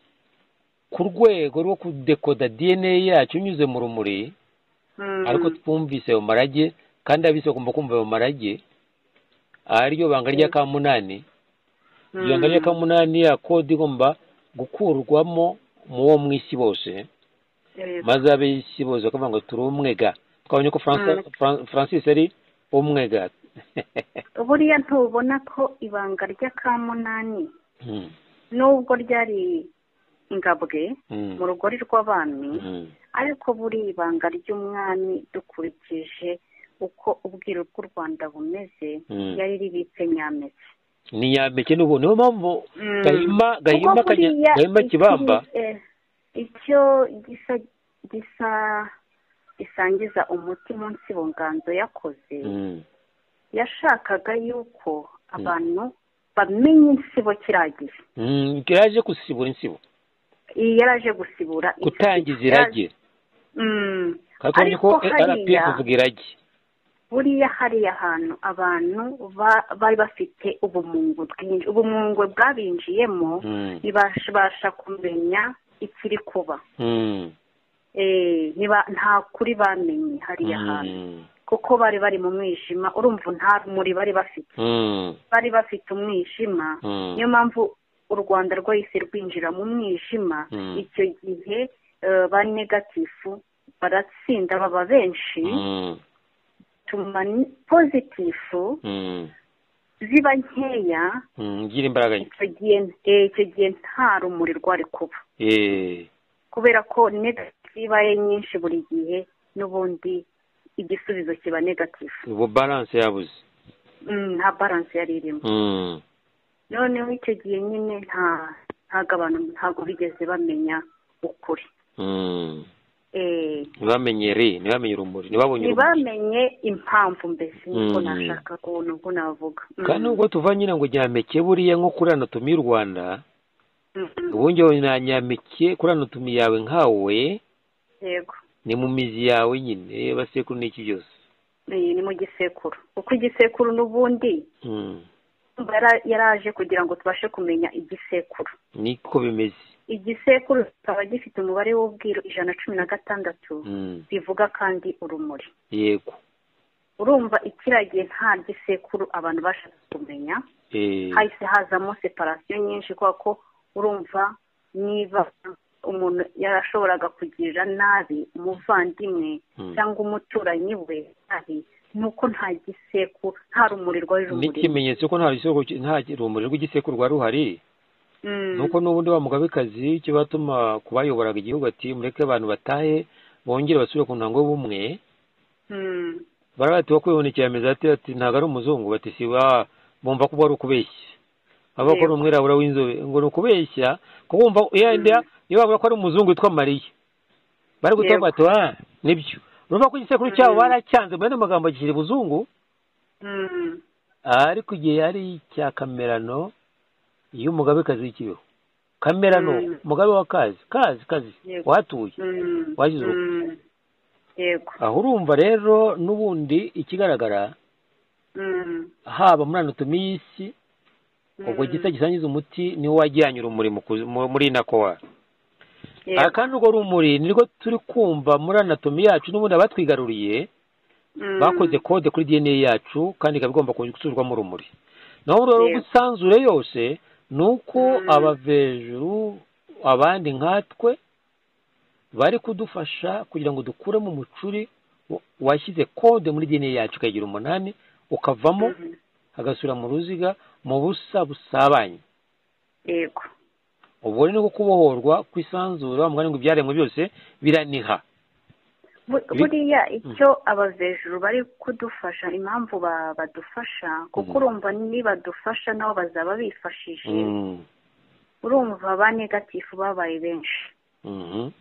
ku rwego rwo kudekoda dna yacu binyuze mu rumuri Mm, ariko twumvise ayo marage kandi abisi bagomba kumva ayo marage ariryo banga Mm. ry'akamunani mm, iryo banga ry'akamunani ya kode igomba gukurwamo mu wo mu isi bose yego, maze ab'isi bose bakavuga ngo turi umwega twabonye ko Franca- Mm. Fran- francis ari umwega buriya ntubona ko ibanga ry'akamunani Mm, nubwo ryari ingabwe mm, mu rugori rw'abami mm. ariko buri ibanga ry'umwami dukurikije uko ubwiru bw'u rwanda bumeze Mm. yari ribitse nyametse ni nyambeke n'ubu niyo mpamvu Mm. gahima gahima Kuko Kanya- buriya gahima iki- kibamba eh, icyo gisa gisa gisangiza umuti munsi bonganzo yakoze Mm, yashakaga yuko abantu bamenya insibo kiragiye mm, yaje gusibura insibo iyi yari aje gusibura insibo. gutangiza irage Mm. kandi tubonye ko Ariko rpf hariya ivuga irage buriya hariya hantu abantu ba- bari bafite ubumungwe bwinshi ubumungwe bwabinjiyemo Mm. ntibabasha kumenya ikiri kuba Mm. Eh, niba- nta kuri bamenye hariya hantu Mm. kuko bari bari mu mwijima urumva nta rumuri bari bafite Mm. bari bafite umwijima Mm. niyo mpamvu u rwanda rwahise rwinjira mu mwijima Mm. icyo gihe eh, ba negatifu baratsinda baba benshi Mm. tuma ni- pozitifu Mm. ziba nkeya Mm. ngira imbaraga nke icyo gihe eh, icyo gihe nta rumuri rwari kuba Eh. kubera ko negatifu ibaye nyinshi buri gihe n'ubundi igisubizo kiba negatifu ubu balance yabuze Mm, nta baranse yari irimo Mm. noneho icyo gihe nyine nta ntabwo abantu ntabwo bigeze bamenya ukuri Mm. Eh, ntibamenye re ntibamenye urumuri ntibabonye urumuri ntibamenye impamvu mbese niko Mm. nashaka kubona ubwo navuga Mm. kandi ubwo tuva nyine ngo nyameke buriya nko kuri anatomi y'u rwanda Mm. ubundi wowe na nyameke kuri anatomi yawe nkawe yego ni mu mizi yawe nyine basekuru n'iki byose Eh, ni mu gisekuru kuko igisekuru n'ubundi Mm. yara- yaraje kugira ngo tubashe kumenya igisekuru niko bimeze igisekuru kikaba gifite umubare w'ubwiru ijana cumi na gatandatu Mm. bivuga kandi urumuri yego urumva ikiriya gihe nta gisekuru abantu bashaka kumenya Eh. hahise hazamo separasiyo nyinshi kubera ko urumva niba umuntu yarashoboraga kugirira nabi umuvandimwe Mm. cyangwa umuturanyi we nabi ni uko nta gisekuru nta rumuri rwari rumurimo n'ikimenyetso ko nta rusego nta rumuri rw'igisekuru rwari ruhari Mm. nuko n'ubundi ba mugabekazi icyo batuma ku bayoboraga igihugu ati mureke abantu batahe bongere basubire ku ntango y'ubumwe Mm. barabati bakwibonekera ameza ati ati ntabwo ari umuzungu bati si wa bumva ko ari ukubeshya aba ko ari umwirabura w'inzobe ngo ni ukubeshya ko bumva yenda niba bavuga ko ari umuzungu witwa mariya bari gutanga Yego. bati wa nibyo urumva ko igisekuru cyabo baracyanze mu yandi magambo gishyira ibuzungu Mm. ariko igihe yari icya kamerano y'umugabekazi w'ikibeho kamerano Mm. mugabe wa kazi kazi kazi Yego. wahatuye Mm. Wagize uruhu. Mm. yego aho urumva rero n'ubundi ikigaragara Mm. haba muri anatomi y'isi ubwo Mm. gisa gisangiza umuti niwo wajyanye urumuri mu kuzi- mu- muri nakowa Yego. kandi urwo rumuri nirwo turi kumva muri anatomi yacu n'ubundi abatwigaruriye Mm. bakoze kode kuri dna yacu kandi ikaba igomba gusubirwamo urumuri naho urwo Yego. gusanzure yose ni uko Mm. abavejuru abandi nkatwe bari kudufasha kugira ngo dukuremo umucuri wa- washyize kode muri dna yacu ukagira umunani ukavamo Mm. hagasubira mu ruziga mu busa busabanye yego ubwo rero niko kubohorwa kwisanzura mugani ngo ibyaremwe byose biraniha Bu- Ibi- buriya icyo abavejuru bari kudufasha impamvu ba- badufasha kuko Mhm. urumva nibadufasha nabo bazaba bifashije urumva ba negatifu babaye benshi Mhm.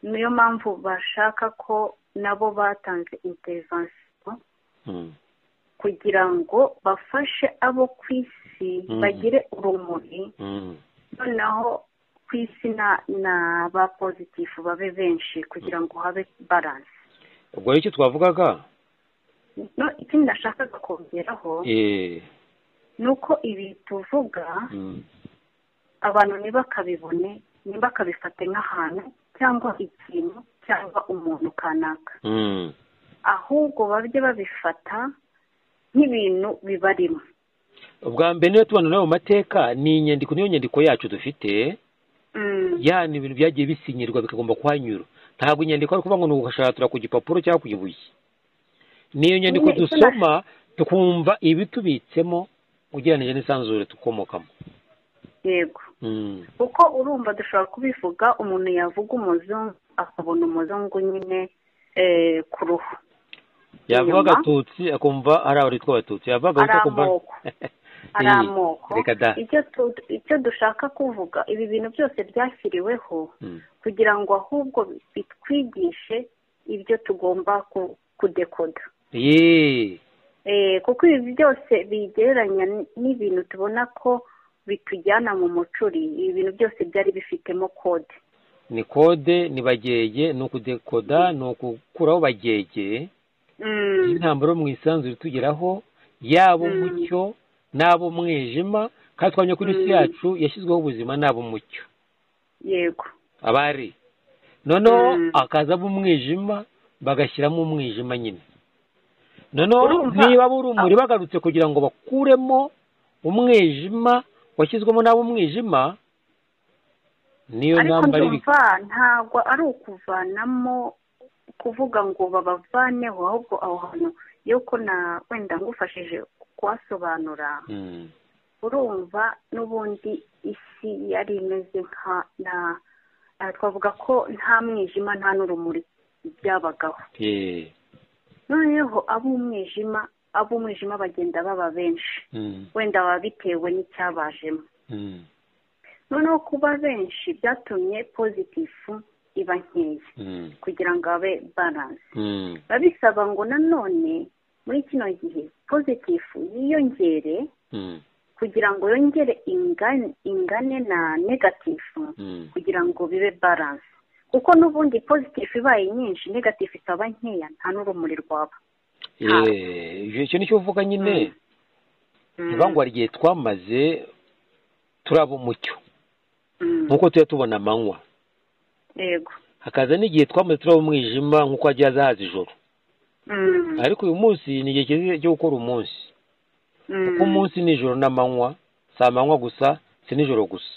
niyo mpamvu bashaka ko nabo batanze intervensiyo Mhm. kugira ngo bafashe abo ku isi Mhm. bagire urumuri Mhm. noneho ku isi na- na ba pozitifu babe benshi kugira ngo habe baranse ubwo rero icyo twavugaga no ikindi nashakaga kongeraho eh, ni uko ibi tuvuga mhm. abantu ntibakabibone ntibakabifate nk'ahantu cyangwa ikintu cyangwa umuntu kanaka Mhm. ahubwo bajye babifata nk'ibintu bibarimo ubwa mbere niyo tubona nawe mu mateka ni inyandiko niyo nyandiko yacu dufite Mm, ya ni ibintu byagiye bisinyirwa bikagomba kuhanyura ntabwo inyandiko ari ukuvuga ngo ni ugushatura ku gipapuro cyangwa ku ibuye niyo nyandiko Nyine icyo dusoma tukumva ibitubitsemo ugereranyije n'isanzure dukomokamo yego Mhm. kuko urumva dushobora kubivuga umuntu yavuga umuzungu akabona umuzungu nyine eh, ku ruhu yavuga Inyuma. agatutsi akumva ari abaritwa abatutsi yavuga Ari abatutsi akumva amoko. ari Eh, amoko reka da icyo tu- icyo dushaka kuvuga ibi bintu byose byashyiriweho Mm. kugira ngo ahubwo bitwigishe ibyo tugomba ku- kudekoda Yee. Eh, kuko ibi byose bigereranya n- n'ibintu tubona ko bitujyana mu mucuri ibi bintu byose byari bifitemo kode ni kode ni bagege ni ukudekoda ni ukukuraho bagege y'intambara mu isanzure itugeraho yaba umucyo n'abo umwijima kandi twamenya ko isi yacu yashyizweho ubuzima n'abo umucyo yego abari noneho Mm. akazamo umwijima bagashyiramo umwijima nyine noneho Urumva? niba aba urumuri bagarutse kugira ngo bakuremo umwijima washyizwemo n'abo umwijima niyo ariko ntambara ibi ndumva ntabwo ari ukuvanamo kuvuga ngo babavaneho ahubwo aho hantu yuko na wenda ngufashije kuhasobanura Mm. urumva n'ubundi isi yari imeze nka na aha twavuga ko nta mwijima nta n'urumuri byabagaho Eh. noneho ab'umwijima ab'umwijima bagenda baba benshi Mm. wenda baba bitewe n'icyabajemo Mm. noneho kuba benshi byatumye pozitifu iba nkeya Mm. kugira ngo abe baranse Mm. biba bisaba ngo nanone muri kino gihe pozitifu yiyongere Mm. kugira ngo yongere ingane, ingane na negatifu Mm. kugira ngo bibe baranse kuko n'ubundi pozitifu ibaye nyinshi negatifu ikaba nkeya nta n'urumuri rwaba Eh, icyo nicyo uvuga nyine ibangwa rigihe twamaze turaba umucyo Mm. nk'uko tujya tubona amanywa yego hakaza n'igihe twamaze turaba umwijima nk'uko hajya haza ijoro Mm. ariko uyu munsi ni igihe cyiza cyo gukora umunsi kuko umunsi ni ijoro n'amanywa si amanywa gusa si n'ijoro gusa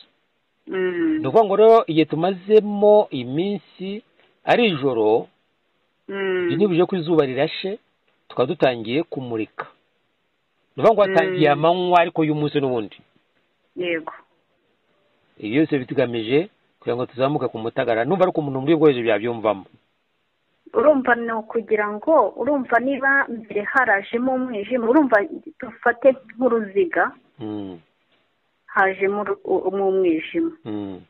Mm. ni ukuvuga ngo rero igihe tumazemo iminsi ari ijoro Mm. igihe ntibuje ko izuba rirashe tukaba dutangiye kumurika ni ukuvuga ngo hatangiye Mm. amanywa ariko y'umunsi n'ubundi yego ibi byose bitugamije kugira ngo tuzamuke ku mutagara numva ariko umuntu muri ubwo bworoheje byabyumvamo urumva ni ukugira ngo urumva niba mbere harajemo umwijima urumva dufate nk'uruziga Mm, hajemo uru- u- mu umwijima mm,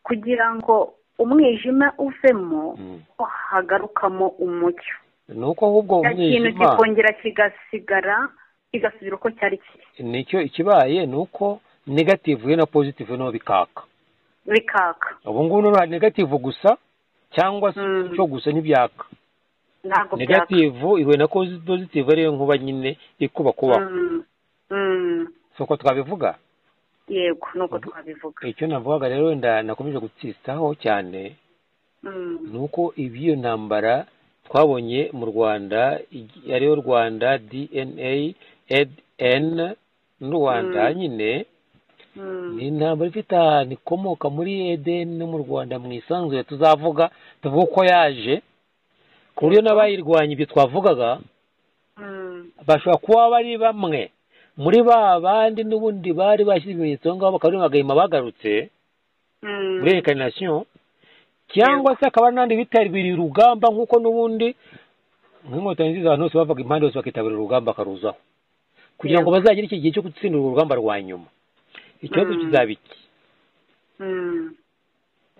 kugira ngo umwijima uvemo mm. hagarukamo umucyo ni uko ahubwo cya kintu umwijima kikongera kigasigara kigasubira uko cyari kiri nicyo ikibaye ni uko negativu ye na pozitivu naho bikaka bikaka ubu ngubu noneho hari negativu gusa cyangwa se Mm. cyo gusa ntibyaka ntabwo byaka negativu ihuye na kozi- pozitivu ariyo nkuba nyine ikuba kubaho Mm. Mm. si uko twabivuga yego ni uko twabivuga icyo navugaga rero wenda nakomeje gutsistaho cyane Mm. ni uko iby'iyo ntambara twabonye mu rwanda igi- ariyo rwanda dna edn rwanda Mm. nyine Mm. ni intambara ifite ahantu ikomoka muri edn no mu rwanda mu isanzure tuzavuga tuvuga uko yaje ku buryo n'abayirwanya ibyo twavugaga Mm. bashobora kuba bari bamwe muri ba bandi n'ubundi bari bashyize ibimenyetso aho ngaho bakaba bagahima bagarutse Mm. muri rekanasiyo cyangwa se akaba n'andi bitabiriye urugamba nk'uko n'ubundi nk'inkotanyi nziza abantu bose bavaga impande zose bakitabira urugamba bakaruzaho kugira ngo bazagere iki gihe cyo gutsinda urwo rugamba rwa nyuma ikibazo Mm. kizaba iki Mm.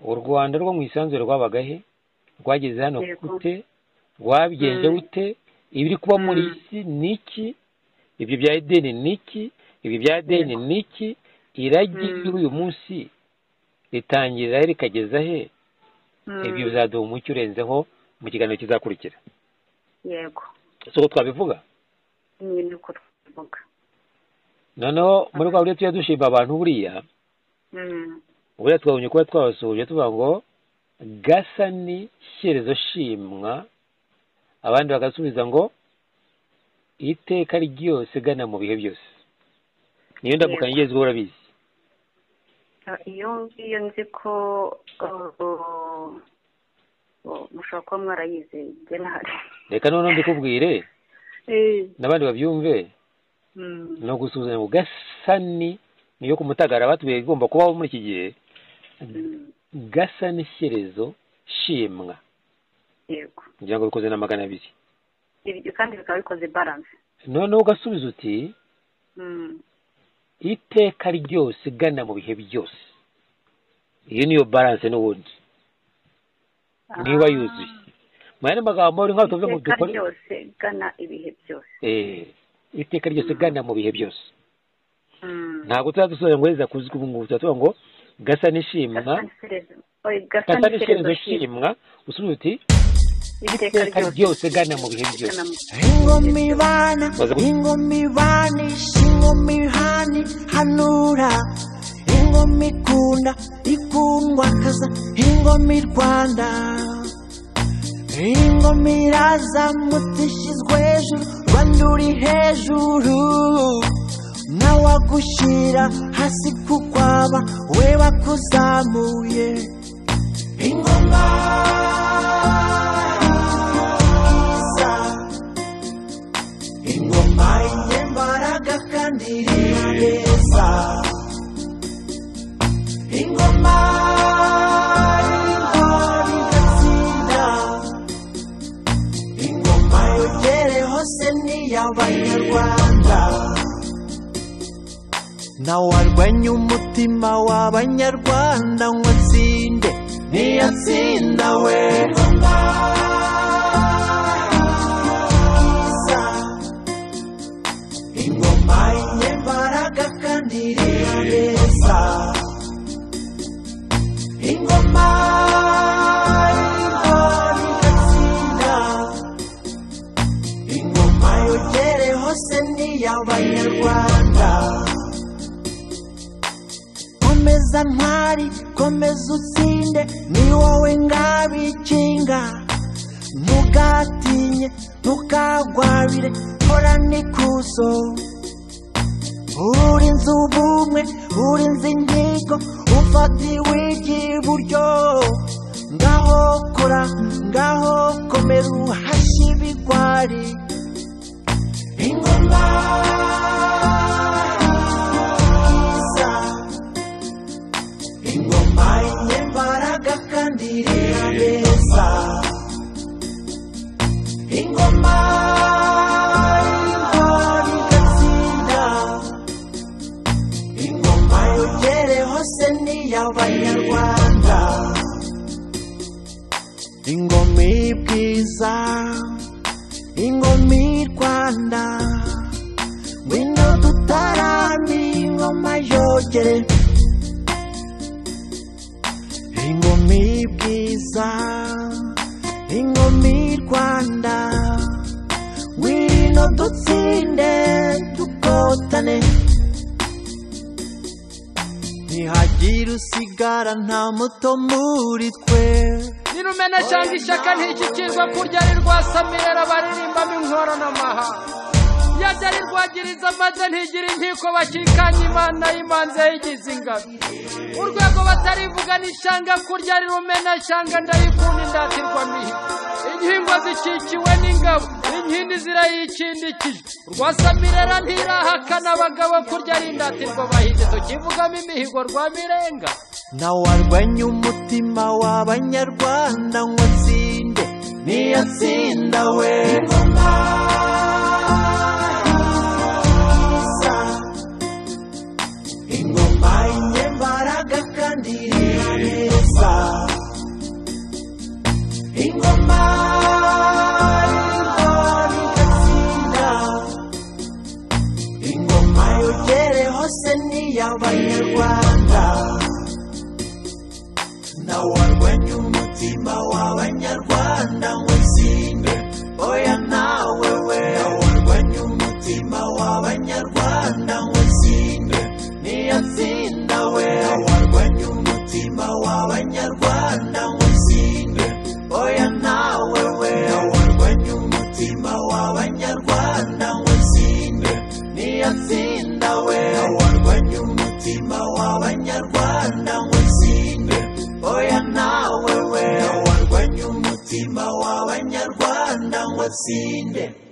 u rwanda rwo mu isanzure rwabaga he rwageze hano Yego. gute rwabigenze Mm. rute ibiri kuba muri Mm. isi ni iki ibyo bya edeni ni iki ibyo bya edeni Yego. ni iki iragi Mm. ry'uyu munsi ritangira he rikageza he Mm. ibyo bizaduha umucyo urenzeho mu kiganiro kizakurikira yego si uko twabivuga ni niko twabivuga noneho muri rwa buryo tujya dushima abantu buriya Mm. buriya twabonye kuba twabasuhuje tuvuga ngo gasa ni shyerezo shimwa abandi bagasubiza ngo iteka ryose gana mu bihe byose niyo ndamukanye Yego. igezweho urabizi Ah, iyo ngiyo nzi ko uh, uh, mushobora kuba mwarayize njye ntahari reka noneho mbikubwire Eh, n'abandi babyumve mm. ni ugusuhuzanya ngo gasa ni niyo ku mutagara batubwiye igomba kubaho muri iki gihe Mm. gasa ni shyerezo shimwa yego kugira ngo bikoze na magana abiri ibyo kandi bikaba bikoze balance noneho ugasubiza uti Mm. iteka ryose gana mu bihe byose iyo niyo balance n'ubundi niba Ah, yuzuye mu yandi magambo ni nk'aho tuvuze ngo iteka dukore ryose gana ibihe byose Eh, iteka ryose gana mu bihe byose Mm. ntabwo tuzadusobanurira ngo heza kuzwi ubu ngubu tuba ngo gasa n'ishimwa Gasa n'isereza- oya, gasa gasa n'isereza n'ishimwa usubiza uti iteka ryose gana mu bihe byose ingoma ibana Maze gu- ingoma ibanisha ingoma ihani hanura ingoma ikunda ikundwa kaza ingoma i rwanda ingoma iraza mutishyizwe hejuru rwanda uri hejuru ntawagushyira hasi kukwaba we bakuzamuye ingoma iza ingoma y'imbaraga kandi ireba neza ingoma y'intwari igatsinda ingoma yogere hose ni iy'abanyarwanda nawe arwanya umutima w'abanyarwanda ngo atsinde niyo atsinda we ingoma iza ingoma y'imbaraga kandi ireba neza ingoma y'intwari igatsinda ingoma yogere hose ni iy'abanyarwanda komeza ntwari komeza utsinde ni wowe ngabikinga ntugatinye ntukagwabire horana ikuzo urinze ubumwe urinze ingingo ufatiwe iburyo ngaho kora ngaho komera uhashye ibigwari ingoma iza ingoma y'imbaraga kandi ireba neza ingoma y'intwari igatsinda ingoma yogere hose ni iy'abanyarwanda ingoma y'ibwiza ingoma y'i rwanda ngwino dutarame ingoma yogere ingoma y'ibwiza ingoma y'i rwanda ngwino dutsinde dukotane ntihagire usigara nta muto muri twe nirumena cyangwa ishyaka ntikikirwa kurya ari rwasamira abaririmbamo inkoranamaha yajya ari rwagiriza maze ntigira inkiko bakikanya imana y'imanza yigize ingabi urwego batarivuga n'ishanga kurya ari rumena cyangwa ndayikunda indatirwa mihigo inkingwa zikikiwe n'ingabo inkindi zirayikindikije urwasamirera ntirahakana abagabo kurya ari indatirwa bahinde tukivugamo imihigo rwa mirenga nawe warwanya umutima w'abanyarwanda ngo atsinde niyo atsinda we ingoma iza ingoma y'imbaraga kandi ireba neza ingoma y'intwari igatsinda ingoma yogere hose ni iy'abanyarwanda na warwanya umutima w'abanyarwanda ngo utsinde oya nawe we na warwanya umutima w'abanyarwanda ngo utsinde niyo atsinda we na warwanya umutima w'abanyarwanda ngo utsinde oya nawe we na warwanya umutima w'abanyarwanda ngo utsinde niyo atsinda we na warwanya umutima w'abanyarwanda ngo utsinde oya nawe we warwanya umutima w'abanyarwanda ngo utsinde